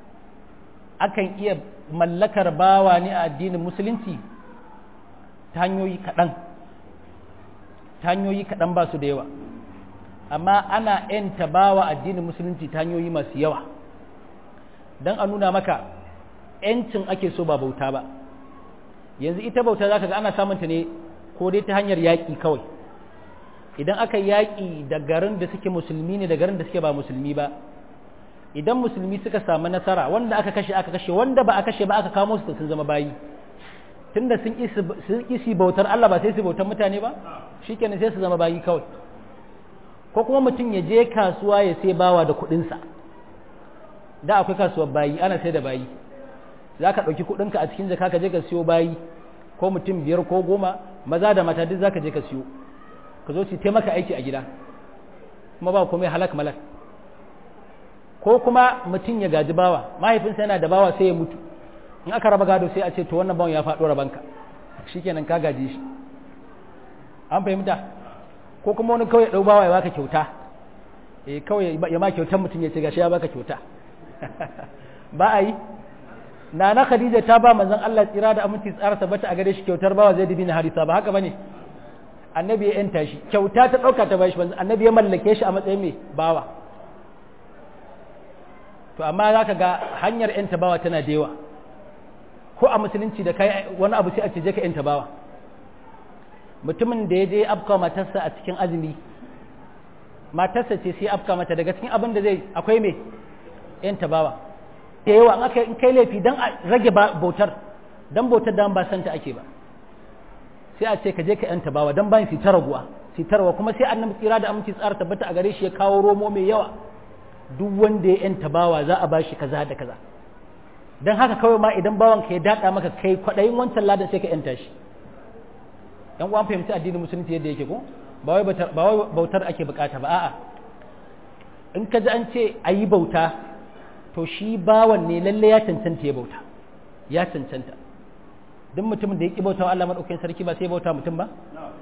akan iya mallakar bawa ne a addinin musulunci ta hanyoyi kaɗan ta hanyoyi kaɗan ba su da yawa amma ana ‘yanta bawa addinin musulunci ta hanyoyi masu yawa don a nuna maka ‘yancin ake so ba bauta ba yanzu ita bauta za ka ga ana samunta ne ko dai ta hanyar yaƙi kawai idan aka yaƙi da garin da suke musulmi ne da garin da suke ba musulmi ba idan musulmi suka samu nasara wanda aka kashe aka kashe wanda ba a kashe ba aka kamo su sun zama bayi tunda sun isi bautar Allah ba sai su bautar mutane ba shikenan sai su zama bayi kawai ko kuma mutum ya je kasuwa ya sai bawa da kuɗinsa da akwai kasuwar bayi ana sai da bayi za ka ɗauki kuɗinka a cikin jaka ka je ka siyo bayi ko mutum biyar ko goma maza da mata duk za ka je ka siyo ka zo su taimaka aiki a gida kuma ba komai halak malak ko kuma mutum ya gaji bawa mahaifinsa yana da bawa sai ya mutu in aka raba gado sai a ce to wannan bawan ya faɗo rabanka shikenan ka gaji shi an fahimta ko kuma wani kawai ɗau bawa ya baka kyauta eh kawai ya ma kyautar mutum ya ce gashi ya baka kyauta ba a yi na na khadija ta ba manzon Allah tsira da aminci tsara tabbata a gare shi kyautar bawa zai dibi na harisa ba haka bane annabi ya yanta shi kyauta ta ɗauka ta bashi annabi ya mallake shi a matsayin mai bawa to amma za ka ga hanyar yanta bawa tana da yawa ko a musulunci da kai wani abu sai a ce je ka yanta bawa mutumin da ya je afka matarsa a cikin azumi matarsa ce sai afka mata daga cikin abin da zai akwai mai yanta bawa da yawa in aka in kai laifi dan a rage bautar dan bautar da ba santa ake ba sai a ce ka je ka yanta bawa dan bayan fitar raguwa fitar raguwa kuma sai annabi tsira da aminci tsara tabbata a gare shi ya kawo romo mai yawa duk wanda ya yanta bawa za a bashi kaza da kaza dan haka kawai ma idan bawan ka ya dada maka kai kwadayin wancan ladan sai ka yanta shi dan uwan fahimci addinin musulunci yadda yake ko ba wai ba wai bautar ake bukata ba a'a in ka ji an ce ayi bauta to shi bawan ne lalle ya cancanta ya bauta ya cancanta duk mutumin da ya ƙi bauta wa Allah maɗaukakin sarki ba sai bauta mutum ba?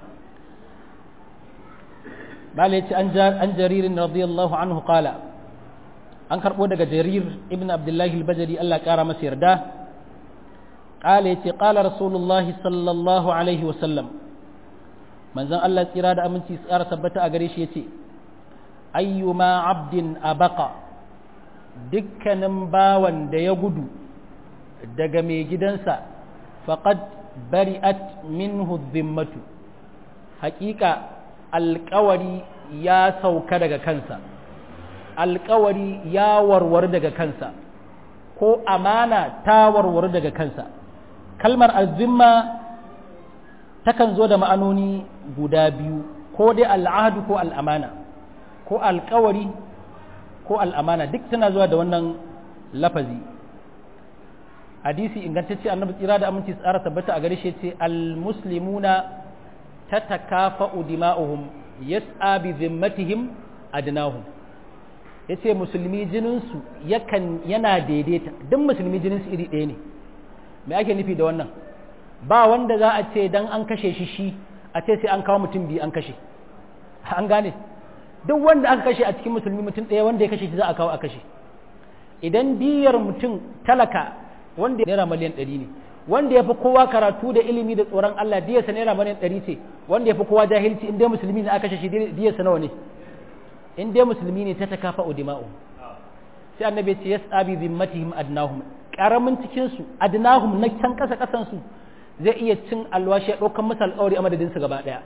Bala ya ce an jaririn radiyallahu anhu qala an karɓo daga jarir ibn abdullahi al-bajali Allah ƙara masa yarda qala ya ce qala rasulullah sallallahu alaihi wa sallam manzon Allah tsira da aminci tsara tabbata a gare shi ya ce ayyuma abdin abaka dukkanin bawan da ya gudu daga mai gidansa faƙad bari'at minhu zimmatu haƙiƙa alƙawari ya sauka daga kansa alƙawari ya warware daga kansa ko amana ta warware daga kansa kalmar azimma takan zo da ma'anoni guda biyu ko dai al'ahdu ko al'amana ko alƙawari ko al'amana duk tana zuwa da wannan lafazi hadisi ingantacce annabi tsira da aminci tsara tabbata a gare shi ce almuslimuna tatakafa'u dima'uhum yas'a bi zimmatihim adnahum yace musulmi jinin su yakan yana daidaita duk musulmi jinin su iri ɗaya ne me ake nufi da wannan ba wanda za a ce dan an kashe shi shi a ce sai an kawo mutum biyu an kashe an gane duk wanda aka kashe a cikin musulmi mutum ɗaya wanda ya kashe shi za a kawo a kashe idan diyar mutum talaka wanda naira miliyan ɗari ne wanda ya fi kowa karatu da ilimi da tsoron Allah diyarsa naira miliyan ɗari ce wanda ya fi kowa jahilci in dai musulmi ne aka kashe shi diyarsa nawa ne in dai musulmi ne ta ta kafa udima'u sai annabi ce yas'a bi zimmatihim adnahum karamin cikin su adnahum na can kasa kasan su zai iya cin alwashi ya ɗaukan masa alƙawari a madadin su gaba ɗaya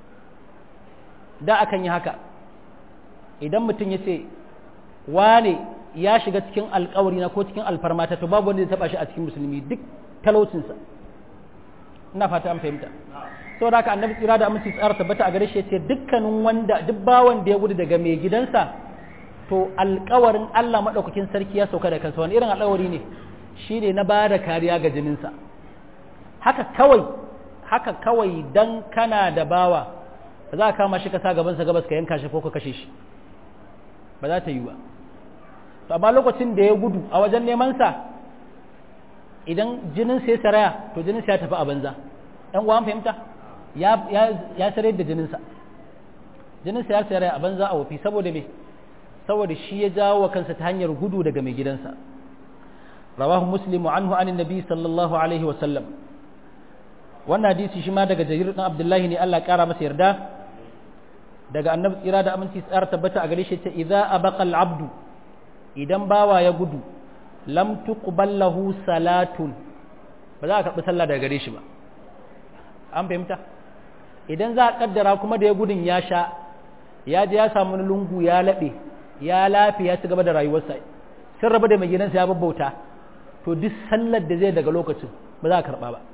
da akan yi haka idan mutum ya ce wane ya shiga cikin alkawari na ko cikin alfarmata to babu wanda zai taba shi a cikin musulmi duk talaucinsa ina fata an fahimta sau da haka annabi tsira da aminci tsara tabbata a gare shi ce dukkanin wanda duk bawan da ya gudu daga mai gidansa to alkawarin Allah madaukakin sarki ya sauka da kansa wani irin alkawari ne shine na ba da kariya ga jininsa haka kawai haka kawai dan kana da bawa ba za ka kama shi ka sa gabansa gabas ka yanka shi ko ka kashe shi ba za ta yi ba to amma lokacin da ya gudu a wajen neman sa idan jinin sai saraya to jinin sa ya tafi a banza ɗan uwan fahimta ya ya ya sare da jinin sa jinin sa ya saraya a banza a wofi saboda me saboda shi ya jawo wa kansa ta hanyar gudu daga mai gidansa rawahu muslimu anhu anin nabi sallallahu alaihi wa sallam wannan hadisi shi ma daga jarir dan abdullahi ne Allah kara masa yarda daga annabi tsira da aminci tsara tabbata a gare shi ta idza abaqa al-abdu idan bawa ya gudu lam tuqbal lahu salatun ba za a karɓi sallah daga gare shi ba an fahimta idan za a kaddara kuma da ya gudun ya sha ya je ya samu lungu ya laɓe ya lafi ya ci gaba da rayuwarsa sun rabu da mai gidansa ya babbauta to duk sallar da zai daga lokacin ba za a karɓa ba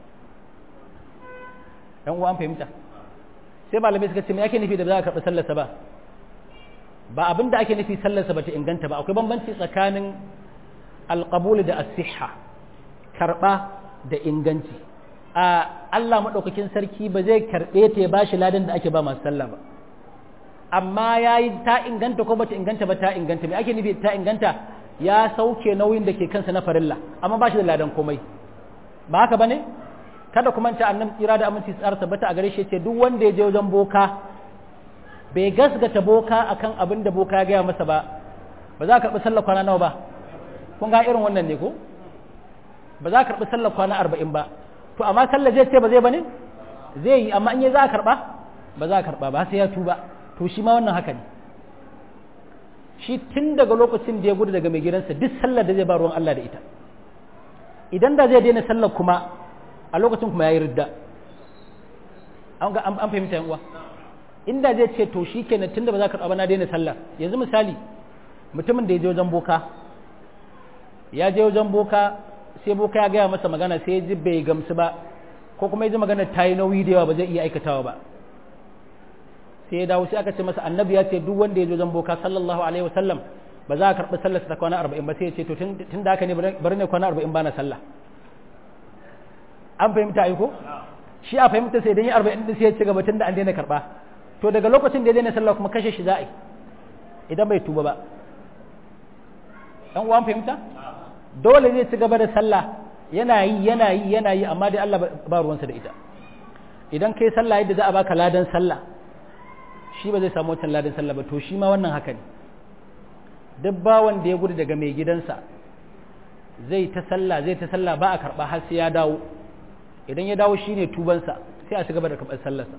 ɗan uwa an fahimta sai malamai suka ce me ake nufi da ba za a karɓi sallarsa ba ba abin da ake nufi sallarsa ba ta inganta ba akwai bambanci tsakanin alƙabulu da asiha karɓa da inganci a Allah maɗaukakin sarki ba zai karɓe ta ya ba shi ladan da ake ba masu sallah ba amma ya yi ta inganta ko bata inganta ba ta inganta me ake nufi ta inganta ya sauke nauyin da ke kansa na farilla amma ba shi da ladan komai ba haka ba ne kada kuma ta annabi tsira da aminci tsara tabbata a gare shi ce duk wanda ya je wajen boka bai gasgata boka akan abin da boka ya gaya masa ba ba za ka karɓi sallar kwana nawa ba kun ga irin wannan ne ko ba za ka karɓi sallar kwana arba'in ba to amma sallar zai ce ba zai ba ne zai yi amma in yi za a karɓa ba za a karɓa ba sai ya tuba to shi ma wannan haka ne shi tun daga lokacin da ya gudu daga mai gidansa duk sallar da zai ba ruwan Allah da ita idan da zai daina sallar kuma a lokacin kuma ya yi ridda an fahimta yan uwa inda zai ce to shi kenan tun da ba za ka karɓa ba na daina sallar yanzu misali mutumin da ya je wajen boka ya je wajen boka sai boka ya gaya masa magana sai ya ji bai gamsu ba ko kuma ya ji magana ta yi nauyi da yawa ba zai iya aikatawa ba sai ya dawo sai aka ce masa annabi ya ce duk wanda ya je wajen boka sallallahu alaihi wasallam ba za a karɓi sallar ta kwana arba'in ba sai ya ce to tun da haka ne bari ne kwana arba'in ba na sallah an fahimta aiko shi a fahimta sai dan yi arba'in din sai ya ci gaba tun da an daina karɓa to daga lokacin da ya daina sallah kuma kashe shi za a yi idan bai tuba ba ɗan uwan fahimta dole zai ci gaba da sallah yana yi yana yi yana yi amma dai Allah ba ruwansa da ita idan kai sallah yadda za a baka ladan sallah shi ba zai samu wancan ladan sallah ba to shi ma wannan haka ne duk bawan da ya gudu daga mai gidansa zai ta sallah zai ta sallah ba a karba har sai ya dawo idan ya dawo shine tubansa sai a ci gaba da karɓar sallarsa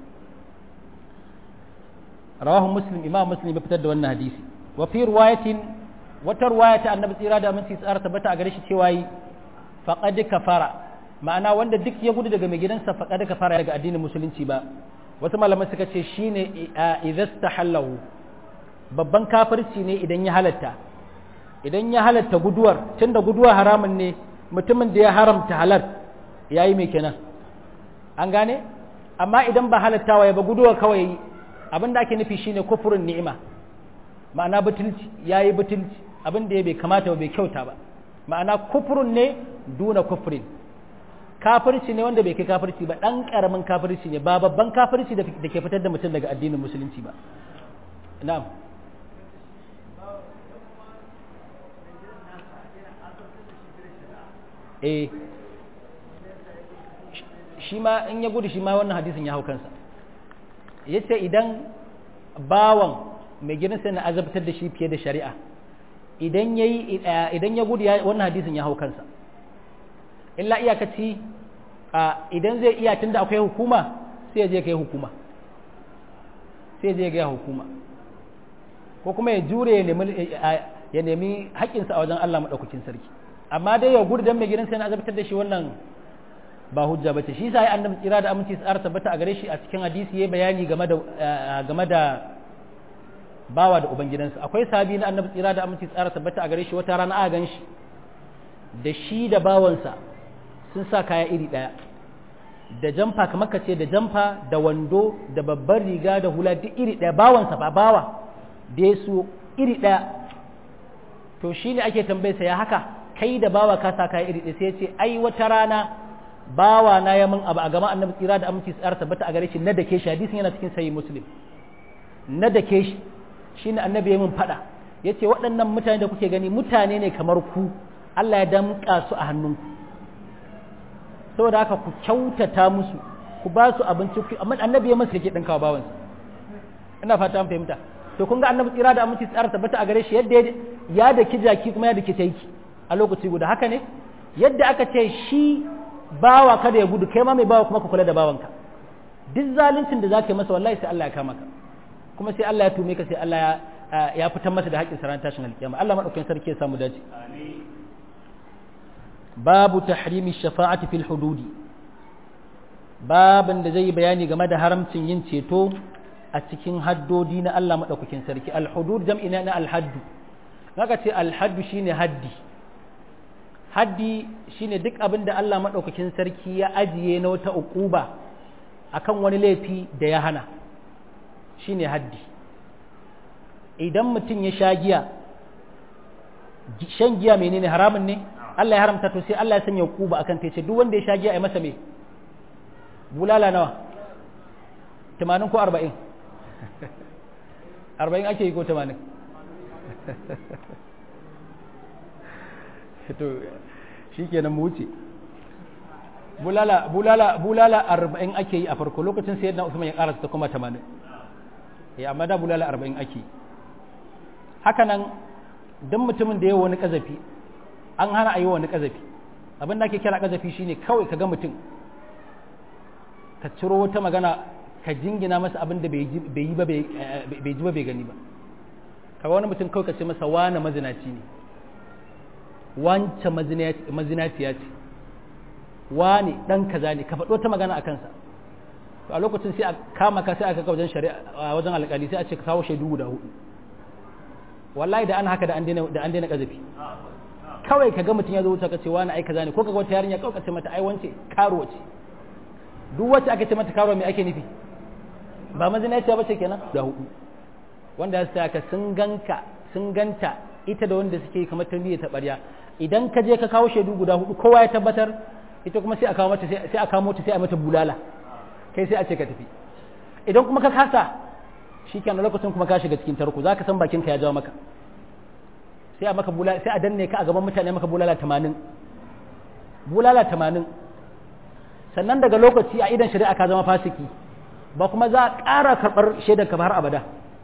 rawahu muslim imam muslim ya fitar da wannan hadisi wa fi riwayatin wata ruwaya ta annabi tsira da aminci tsara tabbata a gare shi cewa yi faqad kafara ma'ana wanda duk ya gudu daga mai gidansa faqad kafara daga addinin musulunci ba wasu malaman suka ce shine idhastahallahu babban kafirci ne idan ya halatta idan ya halatta guduwar tunda guduwa haramun ne mutumin da ya haramta halal yayi mai kenan an gane amma idan ba halattawa ya ba guduwa kawai abin da ake nufi shine kufurin ni'ima ma'ana butulci yayi butulci abin da ya bai kamata ba bai kyauta ba ma'ana kufurun ne duna kufurin kafirci ne wanda bai kai kafirci ba dan karamin kafirci ne ba babban kafirci da ke fitar da mutum daga addinin musulunci ba na'am eh shi ma in ya gudu shi ma wannan hadisin ya hau kansa yace idan bawan mai gidansa na azabtar da shi fiye da shari'a idan yayi idan ya gudu wannan hadisin ya hau kansa illa iyakaci idan zai iya tunda akwai hukuma sai ya je kai hukuma sai ya je ga hukuma ko kuma ya jure ya nemi ya nemi haƙƙinsa a wajen Allah madaukakin sarki amma dai ya gudu dan mai gidansa na azabtar da shi wannan ba hujja bace shi sai annabi tsira da aminci tsara tabbata a gare shi a cikin hadisi yayi bayani game da game da bawa da ubangidansa akwai sabi na annabi tsira da aminci tsara tabbata a gare shi wata rana a gan shi da shi da bawansa sun sa kaya iri ɗaya da jamfa kamar ka ce da jamfa da wando da babbar riga da hula duk iri ɗaya bawansa ba bawa da ya so iri ɗaya to shi ne ake tambayarsa ya haka kai da bawa ka sa kaya iri ɗaya sai ya ce ai wata rana bawa na ya min abu a gama annabi tsira da aminci tsara tabbata a gare shi na da ke shi hadisin yana cikin sayi muslim na da ke shi shine annabi ya min fada yace waɗannan mutane da kuke gani mutane ne kamar ku Allah ya damƙa su a hannunku saboda haka ku kyautata musu ku ba su abinci ku amma annabi ya masa yake dinka bawan ina fata an fahimta to kun ga annabi tsira da aminci tsara tabbata a gare shi yadda ya da kijaki kuma ya da taiki a lokaci guda haka ne yadda aka ce shi bawa kada ya gudu kai ma mai bawa kuma ka kula da bawanka duk zaluncin da zaka yi masa wallahi sai Allah ya kama ka kuma sai Allah ya tume ka sai Allah ya ya fitar masa da haƙƙin saran tashin alƙiyama Allah madaukakin sarki ya samu dace babu tahrimi shafa'ati fil hududi babin da zai yi bayani game da haramcin yin ceto a cikin haddodi na Allah madaukakin sarki al hudud jam'i na al haddu kaga ce al haddu shine haddi haddi shine duk abin da Allah madaukakin sarki ya ajiye na wata uquba akan wani laifi da ya hana shine haddi idan mutum ya sha giya shan giya menene haramun ne Allah ya haramta to sai Allah ya sanya kuba akan ta ce duk wanda ya sha giya ai masa me bulala nawa 80 ko 40 40 ake yi ko 80 to shikenan mu wuce bulala bulala bulala 40 ake yi a farko lokacin sayyidina Usman ya karasa ta kuma 80 eh amma da bulala 40 ake yi haka nan don mutumin da ya wani kazafi an hana a yi wani kazafi abin da ake kira kazafi shine kawai ka ga mutum ka ciro wata magana ka jingina masa abin da bai yi ba bai ji ba bai gani ba kaga wani mutum kawai ka ce masa wane mazinaci ne wance mazinaciya ce wane dan kaza ne ka faɗo ta magana a kansa to a lokacin sai a kama ka sai aka ka wajen shari'a wajen alƙali sai a ce ka kawo shaidu guda hudu wallahi da an haka da an daina da an daina kazafi kawai kaga mutum ya zo wuce ka ce wani ai kaza ne ko kaga wata yarinya kawai ka ce mata ai wance karo ce duk wacce aka ce mata karo me ake nufi ba mazinaciya ba ce kenan da hudu wanda ya sa ka sun ganka sun ganta ita da wanda suke kamar tarbiyya ta barya idan ka je ka kawo shaidu guda hudu kowa ya tabbatar ita kuma sai a kawo mata sai a kawo mata sai a mata bulala kai sai a ce ka tafi idan kuma ka kasa shikenan lokacin kuma ka shiga cikin tarko zaka san bakin ka ya jawo maka sai a maka bulala sai a danne ka a gaban mutane maka bulala 80 bulala 80 sannan daga lokaci a idan shari'a ka zama fasiki ba kuma za a ƙara karɓar shaidar ka har abada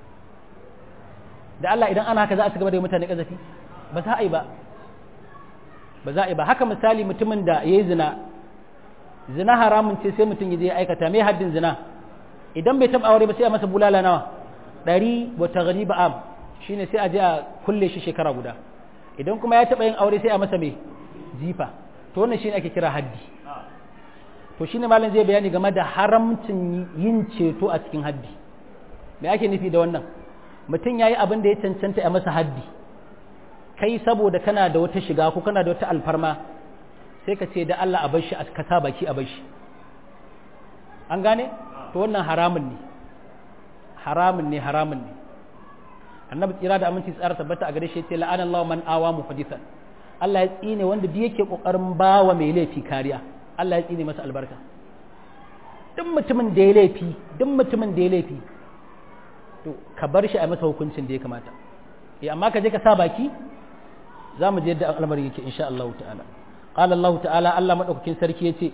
da Allah idan ana haka za a ci gaba da mutane ƙazafi ba za a yi ba ba za a yi ba haka misali mutumin da ya yi zina zina haramun ce sai mutum ya je ya aikata mai haddin zina idan bai taɓa aure ba sai a masa bulala nawa ɗari wata gani ba am shine sai a je a kulle shi shekara guda idan kuma ya taɓa yin aure sai a masa mai jifa to wannan shine ake kira haddi to shine malam zai bayani game da haramcin yin ceto a cikin haddi me ake nufi da wannan mutum ya yi abin da ya cancanta a masa haddi kai saboda kana da wata shiga ko kana da wata alfarma sai ka ce da Allah a bashi ka sa baki a bashi an gane to wannan haramun ne haramun ne haramun ne annabi tsira da aminci tsara tabbata a gare shi ce la'ana Allah man awa muhaddisan Allah ya tsine wanda duk yake kokarin bawa mai laifi kariya Allah ya tsine masa albarka duk mutumin da ya laifi duk mutumin da ya laifi to ka bar shi a masa hukuncin da ya kamata eh amma ka je ka sa baki za mu je yadda al'amari yake insha Allah ta'ala qala Allah ta'ala Allah madaukakin sarki yace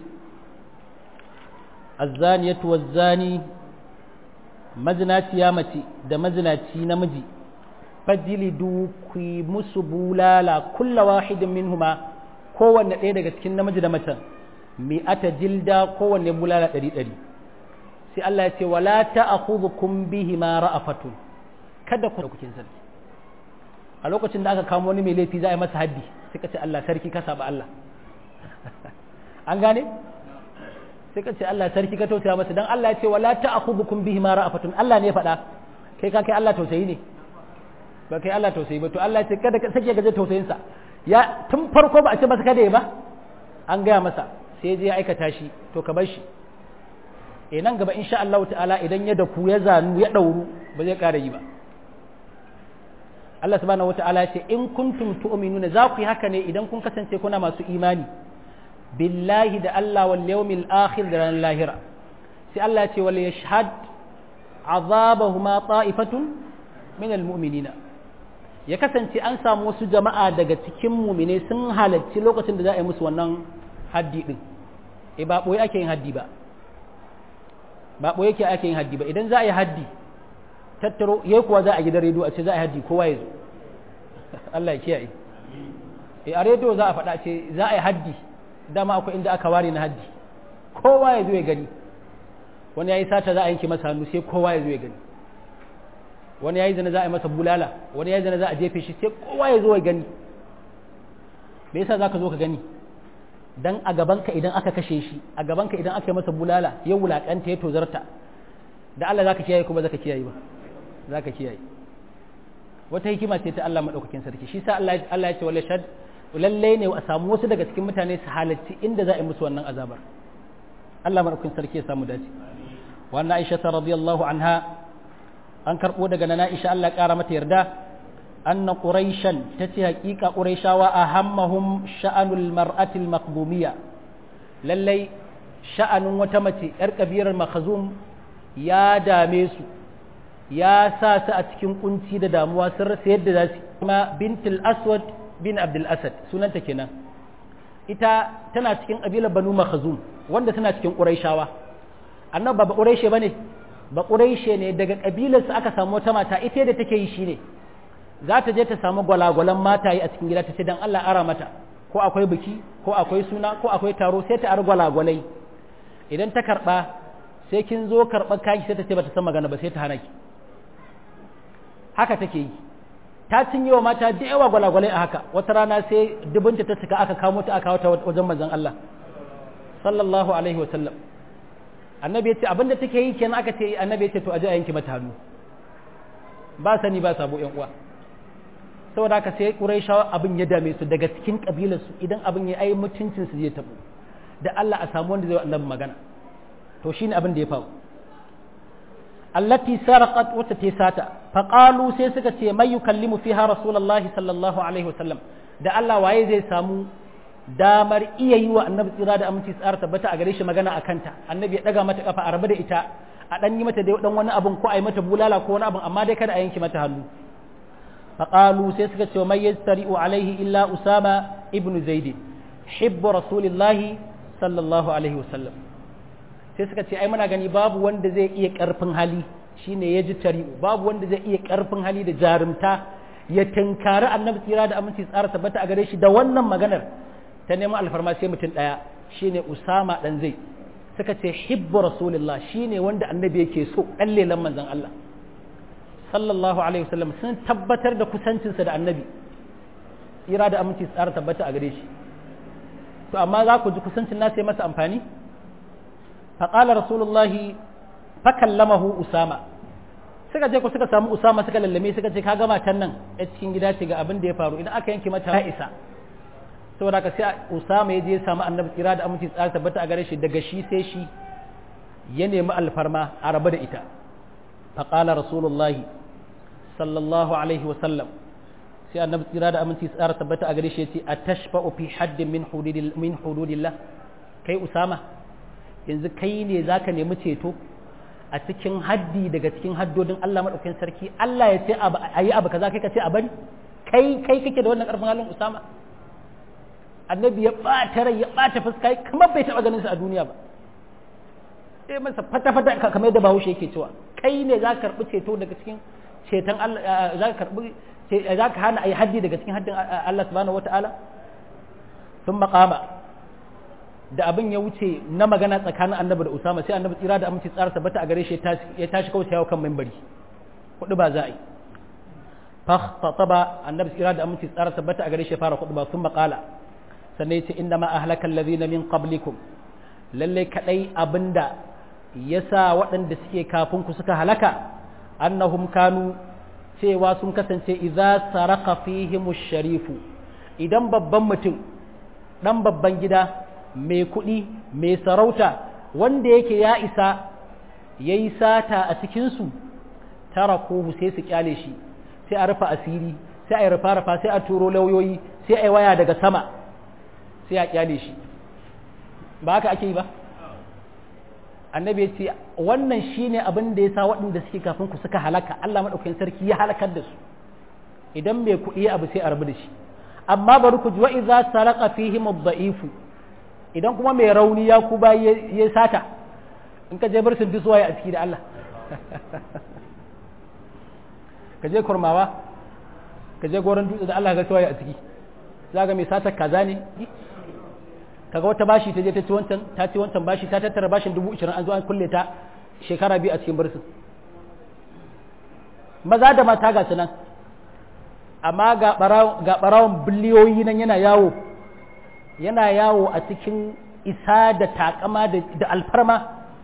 az-zaniyatu waz-zani mazinaciya mace da mazinaci namiji fajlidu ku musu bulala kulla wahidin minhuma kowanne ɗaya daga cikin namiji da macen mi'ata jilda kowanne bulala ɗari ɗari sai Allah ya ce wala ta'khudhukum bihi ma ra'afatun kada ku kukin sarki a lokacin da aka kamo wani mai laifi za a yi masa haddi sai ka ce Allah sarki ka saba Allah an gane sai ka ce Allah sarki ka tausaya masa dan Allah ya ce wala ta'khudhukum bihi ma ra'afatun Allah ne ya faɗa kai ka kai Allah tausayi ne ba kai Allah tausayi ba to Allah ya ce kada ka sake gaje tausayin sa ya tun farko ba a ce masa kada ya ba an gaya masa sai je ya aikata shi to ka bar shi e nan gaba insha Allah ta'ala idan ya daku ya zanu ya dauru ba zai ƙara yi ba Allah subhanahu wata'ala ya ce in kuntum tu'minuna za ku yi haka ne idan kun kasance kuna masu imani billahi da Allah wal yawmil akhir da ranar lahira sai Allah ya ce wal yashhad azabahuma ta'ifatun min almu'minina ya kasance an samu wasu jama'a daga cikin mumine sun halarci lokacin da za a yi musu wannan haddi din e ba boye ake yin haddi ba ba ɓoye ke ake yin haddi ba idan za a yi haddi tattaro ya kuwa za a gidan rediyo a ce za a yi haddi kowa ya zo Allah ya kiyaye e a rediyo za a faɗa ce za a yi haddi dama akwai inda aka ware na haddi kowa ya zo ya gani wani ya yi sata za a yanke masa hannu sai kowa ya zo ya gani wani ya yi zana za a yi masa bulala wani ya yi zana za a jefe shi sai kowa ya zo ya gani me yasa za ka zo ka gani dan a gabanka idan aka kashe shi a gabanka idan aka yi masa bulala ya wulakanta ya tozarta da Allah zaka kiyaye kuma zaka kiyaye ba zaka kiyaye wata hikima ce ta Allah madaukakin sarki shi sa Allah Allah ya ce wala shad lalle ne a samu wasu daga cikin mutane su halarci inda za a yi musu wannan azabar Allah madaukakin sarki ya samu dace wannan Aisha radiyallahu anha an karbo daga nana Aisha Allah ya kara mata yarda أن قريشا تتي حقيقة قريشا وأهمهم شأن المرأة المخزومية للي شأن وتمتي إركبير المخزوم يا داميسو يا ساسا أتكين كنتي دا داموا سر سيد داسي ما بنت الأسود بن عبد الأسد سنة كنا ita tana cikin ƙabilar banu makhazum wanda tana cikin ƙuraishawa annabi ba ƙuraishe bane ba ƙuraishe ne daga ƙabilarsa aka samu wata mata ita da take yi shine za ta je ta samu gwalagwalan mataye a cikin gida ta ce don Allah ara mata ko akwai biki ko akwai suna ko akwai taro sai ta ar gwalagwalai idan ta karɓa sai kin zo karɓar kaki sai ta ce bata san magana ba sai ta hana ki haka take yi ta cinye wa mata da yawa gwalagwalai a haka wata rana sai dubunta ta cika aka kawo ta aka kawo ta wajen manzon Allah sallallahu alaihi wa sallam annabi ya ce abinda take yi kenan aka ce annabi ya ce to aje a yanki mata hannu ba sani ba sabo yan uwa saboda haka sai quraishawa abin ya dame su daga cikin kabilar su idan abin ya ai mutuncin su zai tabo da Allah a samu wanda zai wa annabi magana to shine abin da ya faru allati sarqat wata ta sata faqalu sai suka ce mai yukallimu fiha rasulullahi sallallahu alaihi wasallam da Allah waye zai samu damar iya yi wa annabi tsira da aminci tsara tabbata a gare shi magana a kanta annabi ya daga mata kafa a rabu da ita a dan yi mata dai dan wani abun ko a yi mata bulala ko wani abun amma dai kada a yanke mata hannu faqalu sai suka ce mai yastari'u alaihi illa usama ibnu zaid hibbu rasulillahi sallallahu alaihi wasallam sai suka ce ai muna gani babu wanda zai iya karfin hali shine ya ji tari'u babu wanda zai iya karfin hali da jarumta ya tinkari annabi tsira da aminci tsara tabbata a gare shi da wannan maganar ta neman alfarma sai mutum ɗaya shine usama ɗan zai suka ce hibbu rasulullah shine wanda annabi yake so ɗan lelan manzon Allah sallallahu alaihi wasallam sun tabbatar da kusancinsa da annabi tsira da aminci tsara tabbata a gare shi to amma za ku ji kusancin nasa ya masa amfani faƙala rasulullahi fakallamahu usama suka je ku suka samu usama suka lallame suka ce ka gama can nan a cikin gida ce ga abin da ya faru idan aka yanke mata ya isa saboda ka sai usama ya je ya samu annabi tsira da aminci tsara tabbata a gare shi daga shi sai shi ya nemi alfarma a rabu da ita faƙala rasulullahi sallallahu alaihi wa sallam sai annabi tsira da aminci tsara tabbata a gare shi ya ce a tashfa'u fi haddin min hududillah kai usama yanzu kai ne za ka nemi ceto a cikin haddi daga cikin haddodin Allah maɗaukakin sarki Allah ya ce a yi abu kaza kai ka ce a bari kai kai kake da wannan ƙarfin halin Usama annabi ya ɓata rai ya ɓata fuska kamar bai taɓa ganin sa a duniya ba sai masa fata fata kamar yadda Bahaushe yake cewa kai ne za ka karɓi ceto daga cikin ceton Allah za ka karɓi za ka hana a yi haddi daga cikin haddin Allah subhanahu wataala sun maƙama da abin ya wuce na magana tsakanin annabi da usama sai annabi tsira da aminci tsara tabbata a gare shi ya tashi kawai sai kan mimbari kudu ba za a yi fa annabi tsira da aminci tsara tabbata a gare shi fara kudu ba sun maƙala sannan ya ce inna ma ahlaka allazina min qablikum lalle kadai abinda yasa waɗanda suke kafin ku suka halaka annahum kanu cewa sun kasance idza saraka fihimush sharifu idan babban mutum dan babban gida mai kuɗi mai sarauta wanda yake ya isa ya yi sata a cikinsu tara kohu sai su kyale shi sai a rufa asiri sai a yi rufa-rufa sai a turo lauyoyi sai a yi waya daga sama sai a kyale shi ba haka ake yi ba annabi ya ce wannan shine abin da ya sa waɗanda suke kafin ku suka halaka Allah maɗaukakin sarki ya halakar da su idan mai kuɗi abu sai a rabu da shi amma bari ku ji wa idza saraka fihim ad-da'ifu idan kuma mai rauni ya ku bayi ya sata in ka je bar sun dusuwa ya a ciki da Allah ka je kurmawa ka je goron dutse da Allah ga suwaye a ciki za ga mai sata kaza ne kaga wata bashi ta je ta ci wancan ta ci wancan bashi ta tattara bashin dubu ishirin an zo an kulle ta shekara biyu a cikin birsin maza da mata ga su nan amma ga barawon biliyoyi nan yana yawo yana yawo a cikin isa da takama da alfarma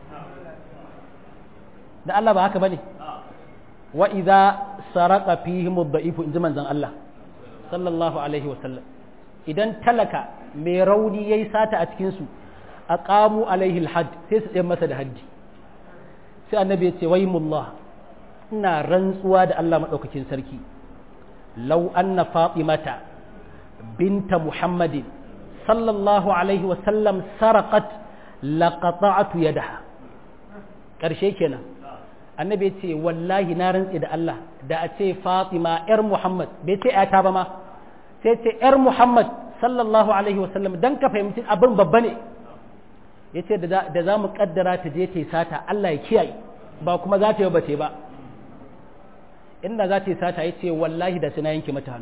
da Allah ba haka bane wa idza saraka fihim ad-da'ifu inji manzon Allah sallallahu alaihi wasallam idan talaka mai rauni yayi sata a cikin su aqamu alaihi al-hadd sai su tsaye masa da haddi sai annabi ya ce waymullah ina rantsuwa da Allah madaukakin sarki law anna fatimata binta muhammadin sallallahu alaihi wasallam sarakat laqata'tu yadaha ƙarshe kenan annabi ya ce wallahi na rantse da Allah da a ce Fatima yar Muhammad bai ce ta ba ma sai ce yar Muhammad sallallahu alaihi wasallam dan ka fahimci abin babba ne yace da da za mu kaddara ta je ta sata Allah ya kiyaye ba kuma za ta yi ba ta ba inda za ta yi sata yace wallahi da suna yanke mata hannu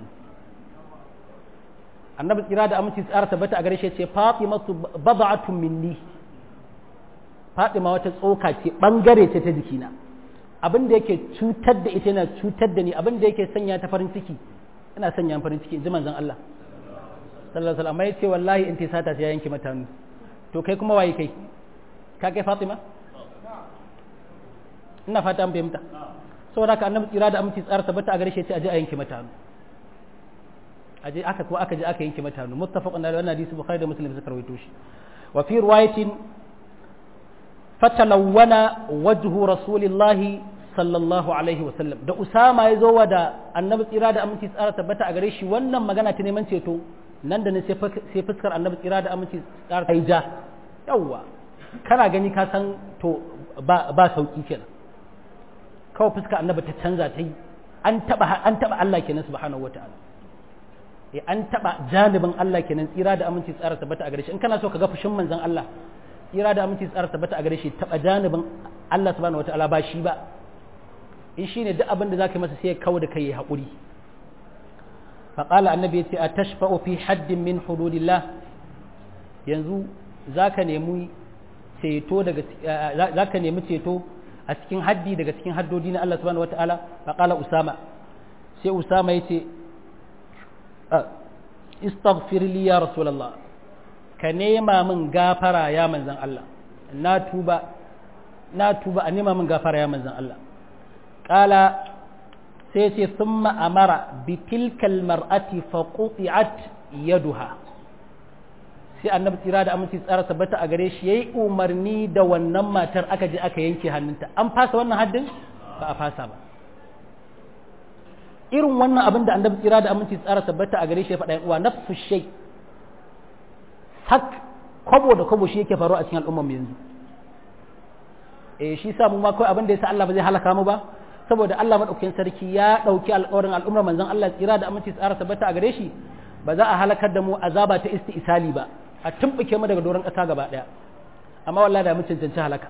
annabi tsira da aminci tsara tabbata a gare shi ce fatimatu bad'atun minni Fatima wata tsoka ce bangare ce ta jikina abin da yake cutar da ita yana cutar da ni abin da yake sanya ta farin ciki ina sanya farin ciki in ji manzon Allah sallallahu alaihi wasallam ya ce wallahi in ta sata ya yanke mata hannu to kai kuma waye kai ka kai Fatima ina fata an fahimta saboda haka annabi tsira da aminci tsara tabbata a gare shi ya ce aje a yanke mata hannu aje aka ko aka je aka yanke mata hannu muttafaqun alaihi wannan hadisi bukhari da muslim suka rawaito shi wa fi riwayatin fatalawwana wajhu rasulillahi sallallahu alaihi wa sallam da usama ya zo wa da annabi tsira da aminci tsara tabbata a gare shi wannan magana ta neman ceto nan da nan sai fuskar annabi tsira da aminci tsara ta ja yawwa kana gani ka san to ba ba sauki kenan kawai fuskar annabi ta canza ta yi an taba an taba Allah kenan subhanahu wataala eh an taba janibin Allah kenan tsira da aminci tsara tabbata a gare shi in kana so ka ga fushin manzon Allah tsira da aminci tsara tabbata a gare shi taba janibin Allah subhanahu wataala ba shi ba in shine duk abin da zaka masa sai ya kawo da kai ya haƙuri faƙala annabi yace a tashfa'u fi haddin min hududillah yanzu zaka nemi ceto daga zaka nemi ceto a cikin haddi daga cikin haddodi na Allah subhanahu wataala faƙala usama sai usama yace istaghfir li ya rasulullah ka nema min gafara ya manzon Allah na tuba na tuba a nema min gafara ya manzon Allah qala sai ce sun ma'amara bitilkal mar'ati faƙuƙi'at yaduha sai annabi tsira da aminci tsara tabbata a gare shi yayi umarni da wannan matar aka je aka yanke hannunta an fasa wannan haddin ba a fasa ba irin wannan abin da annabi tsira da aminci tsara tabbata a gare shi ya faɗa uwa nafsu shay hak kwabo da kwabo shi yake faruwa a cikin al'ummar yanzu eh shi sa mu ma kai abin da yasa Allah ba zai halaka mu ba saboda Allah maɗaukakin sarki ya ɗauki alƙawarin al'ummar manzon Allah tsira da aminci tsara tabbata a gare shi ba za a halakar da mu azaba ta isali ba a tumɓuke mu daga doron ƙasa gaba ɗaya amma wallahi da mun cancanci halaka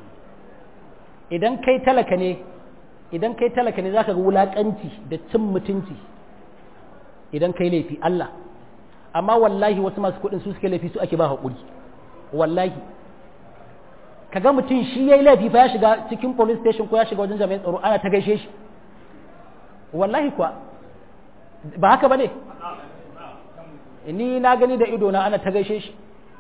idan kai talaka ne idan kai talaka ne zaka ga wulaƙanci da cin mutunci idan kai laifi Allah amma wallahi wasu masu kuɗin su suke laifi su ake ba haƙuri wallahi kaga mutum shi yayi laifi fa ya shiga cikin police station ko ya shiga wajen jami'an tsaro ana ta gaishe shi wallahi kuwa ba haka bane ni na gani da ido na ana ta gaishe shi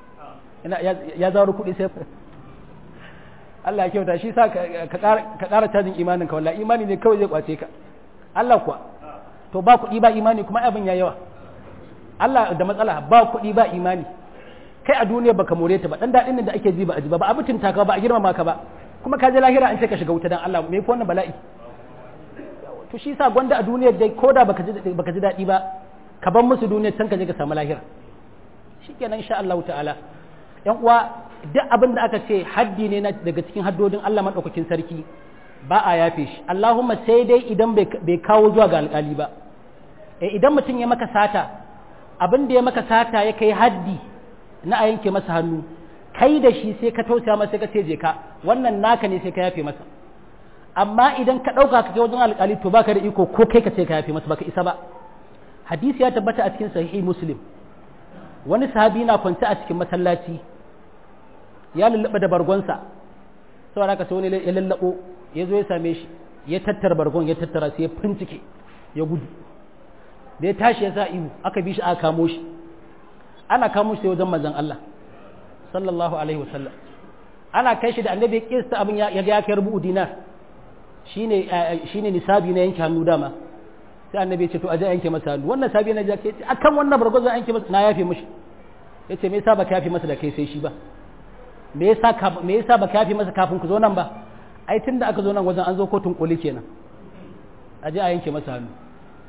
ya zaro kuɗi sai Allah ya kyauta shi sa ka ƙara cajin imanin ka wallahi imani ne kawai zai kwace ka Allah kuwa to ba kuɗi ba imani kuma abin ya yawa Allah da matsala ba kuɗi ba imani kai a duniya baka more ta ba dan dadin da ake ji ba a ji ba ba a mutunta ka ba a girmama ka ba kuma ka je lahira an ce ka shiga wuta dan Allah me fi wannan bala'i to shi yasa gwanda a duniya dai koda baka ji baka ji dadi ba ka bar musu duniya can ka je ka samu lahira shikenan insha Allah ta'ala yan uwa duk abin da aka ce haddi ne daga cikin haddodin Allah madaukakin sarki ba a yafe shi Allahumma sai dai idan bai kawo zuwa ga alƙali ba idan mutum ya maka sata abin da ya maka sata ya kai haddi na a yanke masa hannu kai da shi sai ka tausaya masa sai ka ce je ka wannan naka ne sai ka yafe masa amma idan ka ɗauka ka kai wajen alƙali to baka da iko ko kai ka ce ka yafe masa baka isa ba hadisi ya tabbata a cikin sahihi muslim wani sahabi na kwance a cikin masallaci ya lullube da bargonsa saboda haka sai wani ya lallabo ya zo ya same shi ya tattara bargon ya tattara sai ya fincike ya gudu da ya tashi ya sa ihu aka bi shi aka kamo shi ana kamo shi wajen manzon Allah sallallahu alaihi wasallam ana kai shi da annabi ya kista abin ya ga ya kai rubu dinar shine shine nisabi na yanke hannu dama sai annabi ya ce to aje yanke masa hannu wannan sabi na ja ce akan wannan bargo zan yanke masa na yafe mishi yace me yasa baka yafe masa da kai sai shi ba me yasa ka me yasa baka yafe masa kafin ku zo nan ba ai tunda aka zo nan wajen an zo kotun koli kenan aje a yanke masa hannu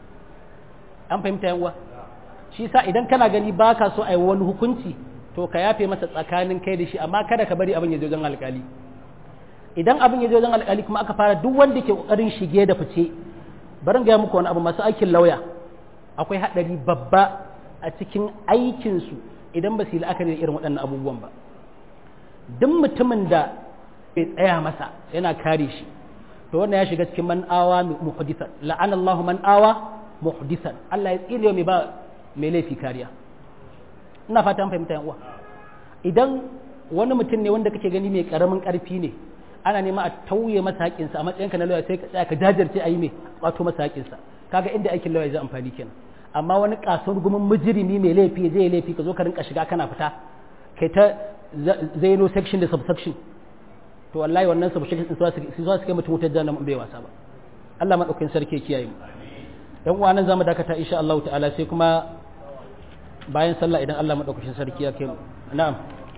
an fahimta yan uwa shi sa idan kana gani baka so a yi wani hukunci to ka yafe masa tsakanin kai da shi amma kada ka bari abin ya je wajen alƙali idan abin ya je wajen alƙali kuma aka fara duk wanda ke ƙoƙarin shige da fice barin gaya muku wani abu masu aikin lauya akwai haɗari babba a cikin aikinsu idan ba su yi la'akari da irin waɗannan abubuwan ba duk mutumin da bai tsaya masa yana kare shi to wannan ya shiga cikin man awa muhdisan la'anallahu man awa muhdisan Allah ya tsire mai ba mai laifi kariya ina fata an fahimta uwa idan wani mutum ne wanda kake gani mai karamin karfi ne ana nema a tauye masa haƙinsa a matsayinka na lauya sai ka tsaya ka jajirce a yi mai kwato masa haƙinsa kaga inda aikin lauya zai amfani kenan amma wani kasuwar gumin mijirimi mai laifi zai laifi ka zo ka rinka shiga kana fita kai ta zaino section da subsection to wallahi wannan subsection su za su kai mutum wutar jahannama bai wasa ba Allah madaukakin sarki ya kiyaye mu dan uwa nan zamu dakata insha Allah ta'ala sai kuma bayan sallah idan Allah madaukakin sarki ya kai mu na'am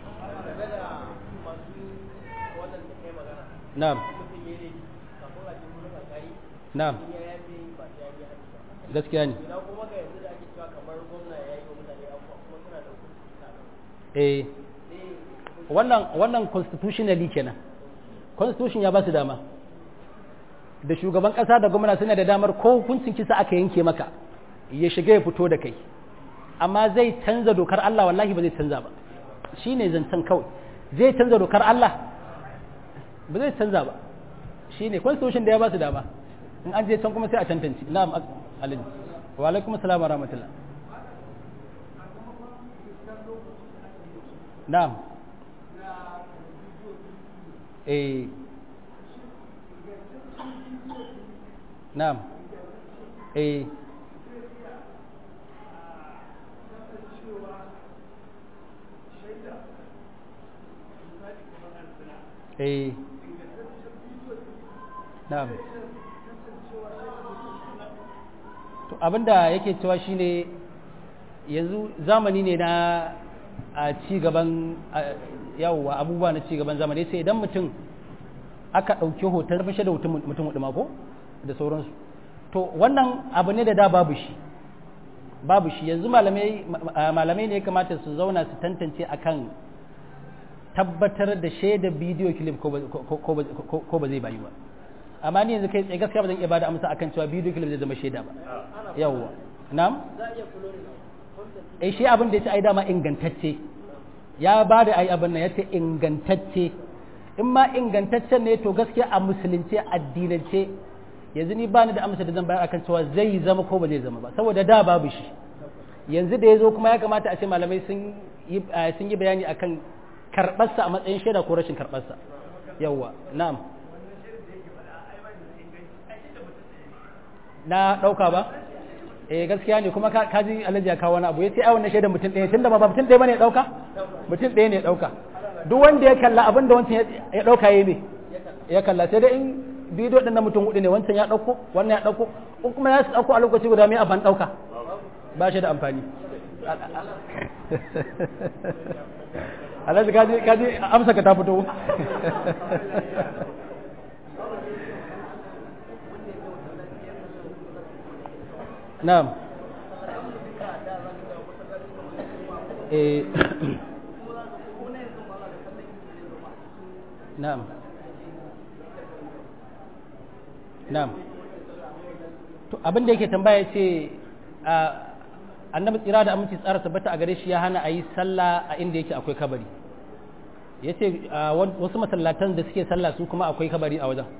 na'am na'am gaskiya ne eh wannan wannan constitutionally kenan constitution ya ba su dama da shugaban kasa da gwamna suna da damar ko hukuncin kisa aka yanke maka ya shiga ya fito da kai amma zai canza dokar Allah wallahi ba zai canza ba shine zancen kawai zai canza dokar Allah ba zai canza ba shine constitution da ya ba su dama in an je can kuma sai a tantance na'am alin wa alaikum assalam wa rahmatullah na'am eh na'am eh eh na'am to abinda yake cewa shine yanzu zamani ne na a ci gaban yawwa abubuwa na ci gaban zamani sai idan mutum aka ɗauki hoton fashe da mutum hudu mako da sauransu to wannan abu ne da da babu shi babu shi yanzu malamai ne ya kamata su zauna su tantance akan tabbatar da shaidar bidiyo kilif ko ba zai bayu ba amma ni yanzu kai tsaye gaskiya ba zan iya bada amsa akan cewa bidiyo kilif zai zama shaida ba yawwa na'am eh shi abin da ya ce ai dama ingantacce ya ba da ai abin nan ya ce ingantacce in ma ingantaccen ne to gaskiya a musulunce addinance yanzu ni ba ni da amsa da zan bayar akan cewa zai zama ko ba zai zama ba saboda da babu shi yanzu da ya zo kuma ya kamata a ce malamai sun yi bayani akan karɓarsa a matsayin shaida ko rashin karɓarsa yawwa na'am na ɗauka ba eh gaskiya ne kuma ka ji alhaji ya kawo wani abu ya ce ai wannan shaidar mutum ɗaya tunda ba mutum ɗaya bane ya ɗauka mutum ɗaya ne ya ɗauka duk wanda ya kalla abin da wancan ya ɗauka ya ne ya kalla sai dai in bidiyo ɗin na mutum hudu ne wancan ya ɗauko wannan ya ɗauko in kuma ya ɗauko a lokaci guda mai abin ɗauka ba shi da amfani alhaji kaji kaji amsa ka ta fito na'am eh na'am na'am to abin da yake tambaya ce annabi tsira da aminci tsara tabbata a gare shi ya hana a yi sallah a inda yake akwai kabari ya ce wasu masallatan da suke sallah su kuma akwai kabari a wajen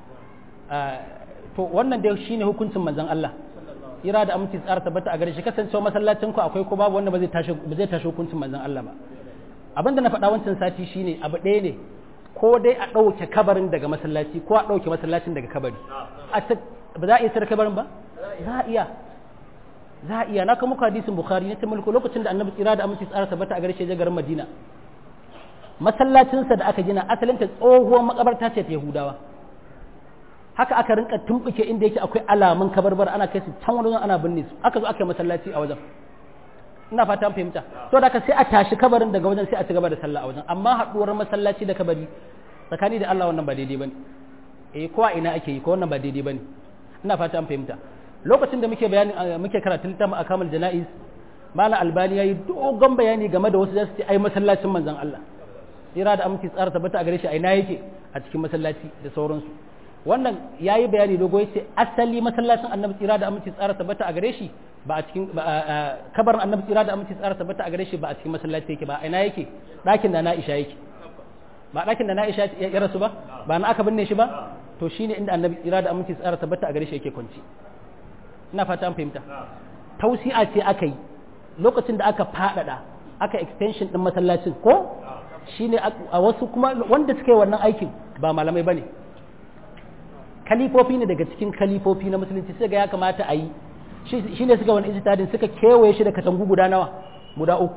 to wannan dai shine hukuncin manzon Allah tsira da aminci tsara tabbata a gare shi kasancewa masallacin ku akwai ko babu wanda ba zai tashi ba zai tashi hukuncin manzon Allah ba abinda na faɗa wancan sati shine abu ɗaya ne ko dai a ɗauke kabarin daga masallaci ko a ɗauke masallacin daga kabari ba za a iya sar kabarin ba za a iya za a iya na kama muku hadisin bukhari na mulku lokacin da annabi tsira da aminci tsara tabbata a gare shi garin madina masallacinsa da aka gina asalin ta tsohuwar makabarta ce ta yahudawa haka aka rinka tumbuke inda yake akwai alamun kabarbar ana kai su can wani ana binne su aka zo aka yi masallaci a wajen ina fata an fahimta to da sai a tashi kabarin daga wajen sai a ci gaba da sallah a wajen amma haɗuwar masallaci da kabari tsakani da Allah wannan ba daidai bane eh ko a ina ake yi ko wannan ba daidai bane ina fata an fahimta lokacin da muke bayani muke karatun littafin akamal jana'iz malam albani yayi dogon bayani game da wasu zasu ce ai masallacin manzon Allah tsira da aminci tsara tabbata a gare shi a ina yake a cikin masallaci da sauransu wannan yayi bayani dogo yace asali masallacin annabi tsira da aminci tsara tabbata a gare shi ba a cikin kabarin annabi tsira da aminci tsara tabbata a gare shi ba a cikin masallaci yake ba a ina yake ɗakin da Aisha yake ba ɗakin da Aisha ya rasu ba ba na aka binne shi ba to shine inda annabi tsira da aminci tsara tabbata a gare shi yake kwanci ina fata an fahimta tausi'a ce aka yi lokacin da aka faɗaɗa aka extension ɗin masallacin ko shine a wasu kuma wanda suka yi wannan aikin ba malamai bane kalifofi ne daga cikin kalifofi na musulunci sai ga ya kamata a yi shi ne suka wani ijtihadin suka kewaye shi da katangu guda nawa guda uku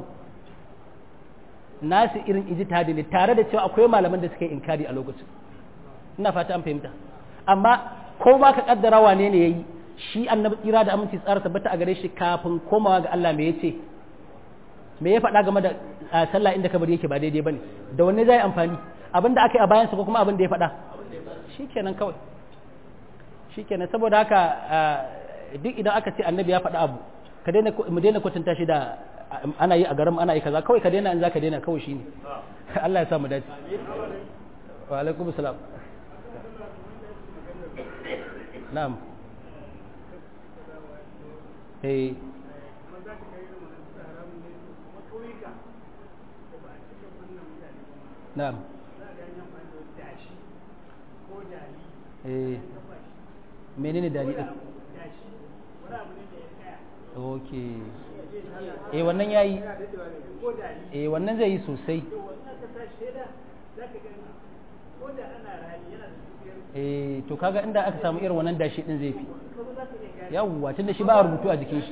nasu irin ijtihadi ne tare da cewa akwai malaman da suka yi inkari a lokacin ina fata an fahimta amma ko ba ka kaddara wane ne yayi shi annabi tsira da aminci tsara tabbata a gare shi kafin komawa ga Allah me yace me ya faɗa game da sallah inda kabari yake ba daidai bane da wanne zai amfani abin da aka yi a bayansa ko kuma abin da ya faɗa shikenan kawai shikenan saboda haka duk idan aka ce annabi ya faɗa abu ka daina mu daina kwatanta shi da ana yi a garin ana yi kaza kawai ka daina in zaka daina kawai shine Allah ya sa mu dace wa alaikum salam na'am eh na'am eh menene dali din okay eh wannan yayi eh wannan zai yi sosai eh to kaga inda aka samu irin wannan dashi din zai fi yawwa tunda shi ba a rubutu a jikin shi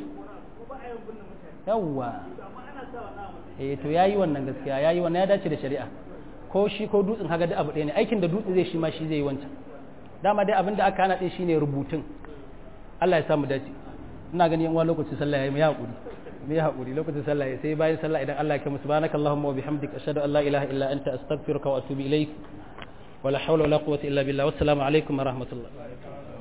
yawwa eh to yayi wannan gaskiya yayi wannan ya dace da shari'a ko shi ko dutsen kaga duk abu ɗaya ne aikin da dutse zai shi ma shi zai yi wancan dama dai abinda aka hana ɗin shine rubutun Allah ya samu dace ina ganin yan lokacin sallah yayi mu ya hakuri mu ya hakuri lokacin sallah yayi sai bayan sallah idan Allah ya kai mu subhanakallahumma wa bihamdika ashhadu an la ilaha illa anta astaghfiruka wa atubu ilaik ولا حول ولا قوة إلا بالله والسلام عليكم ورحمة الله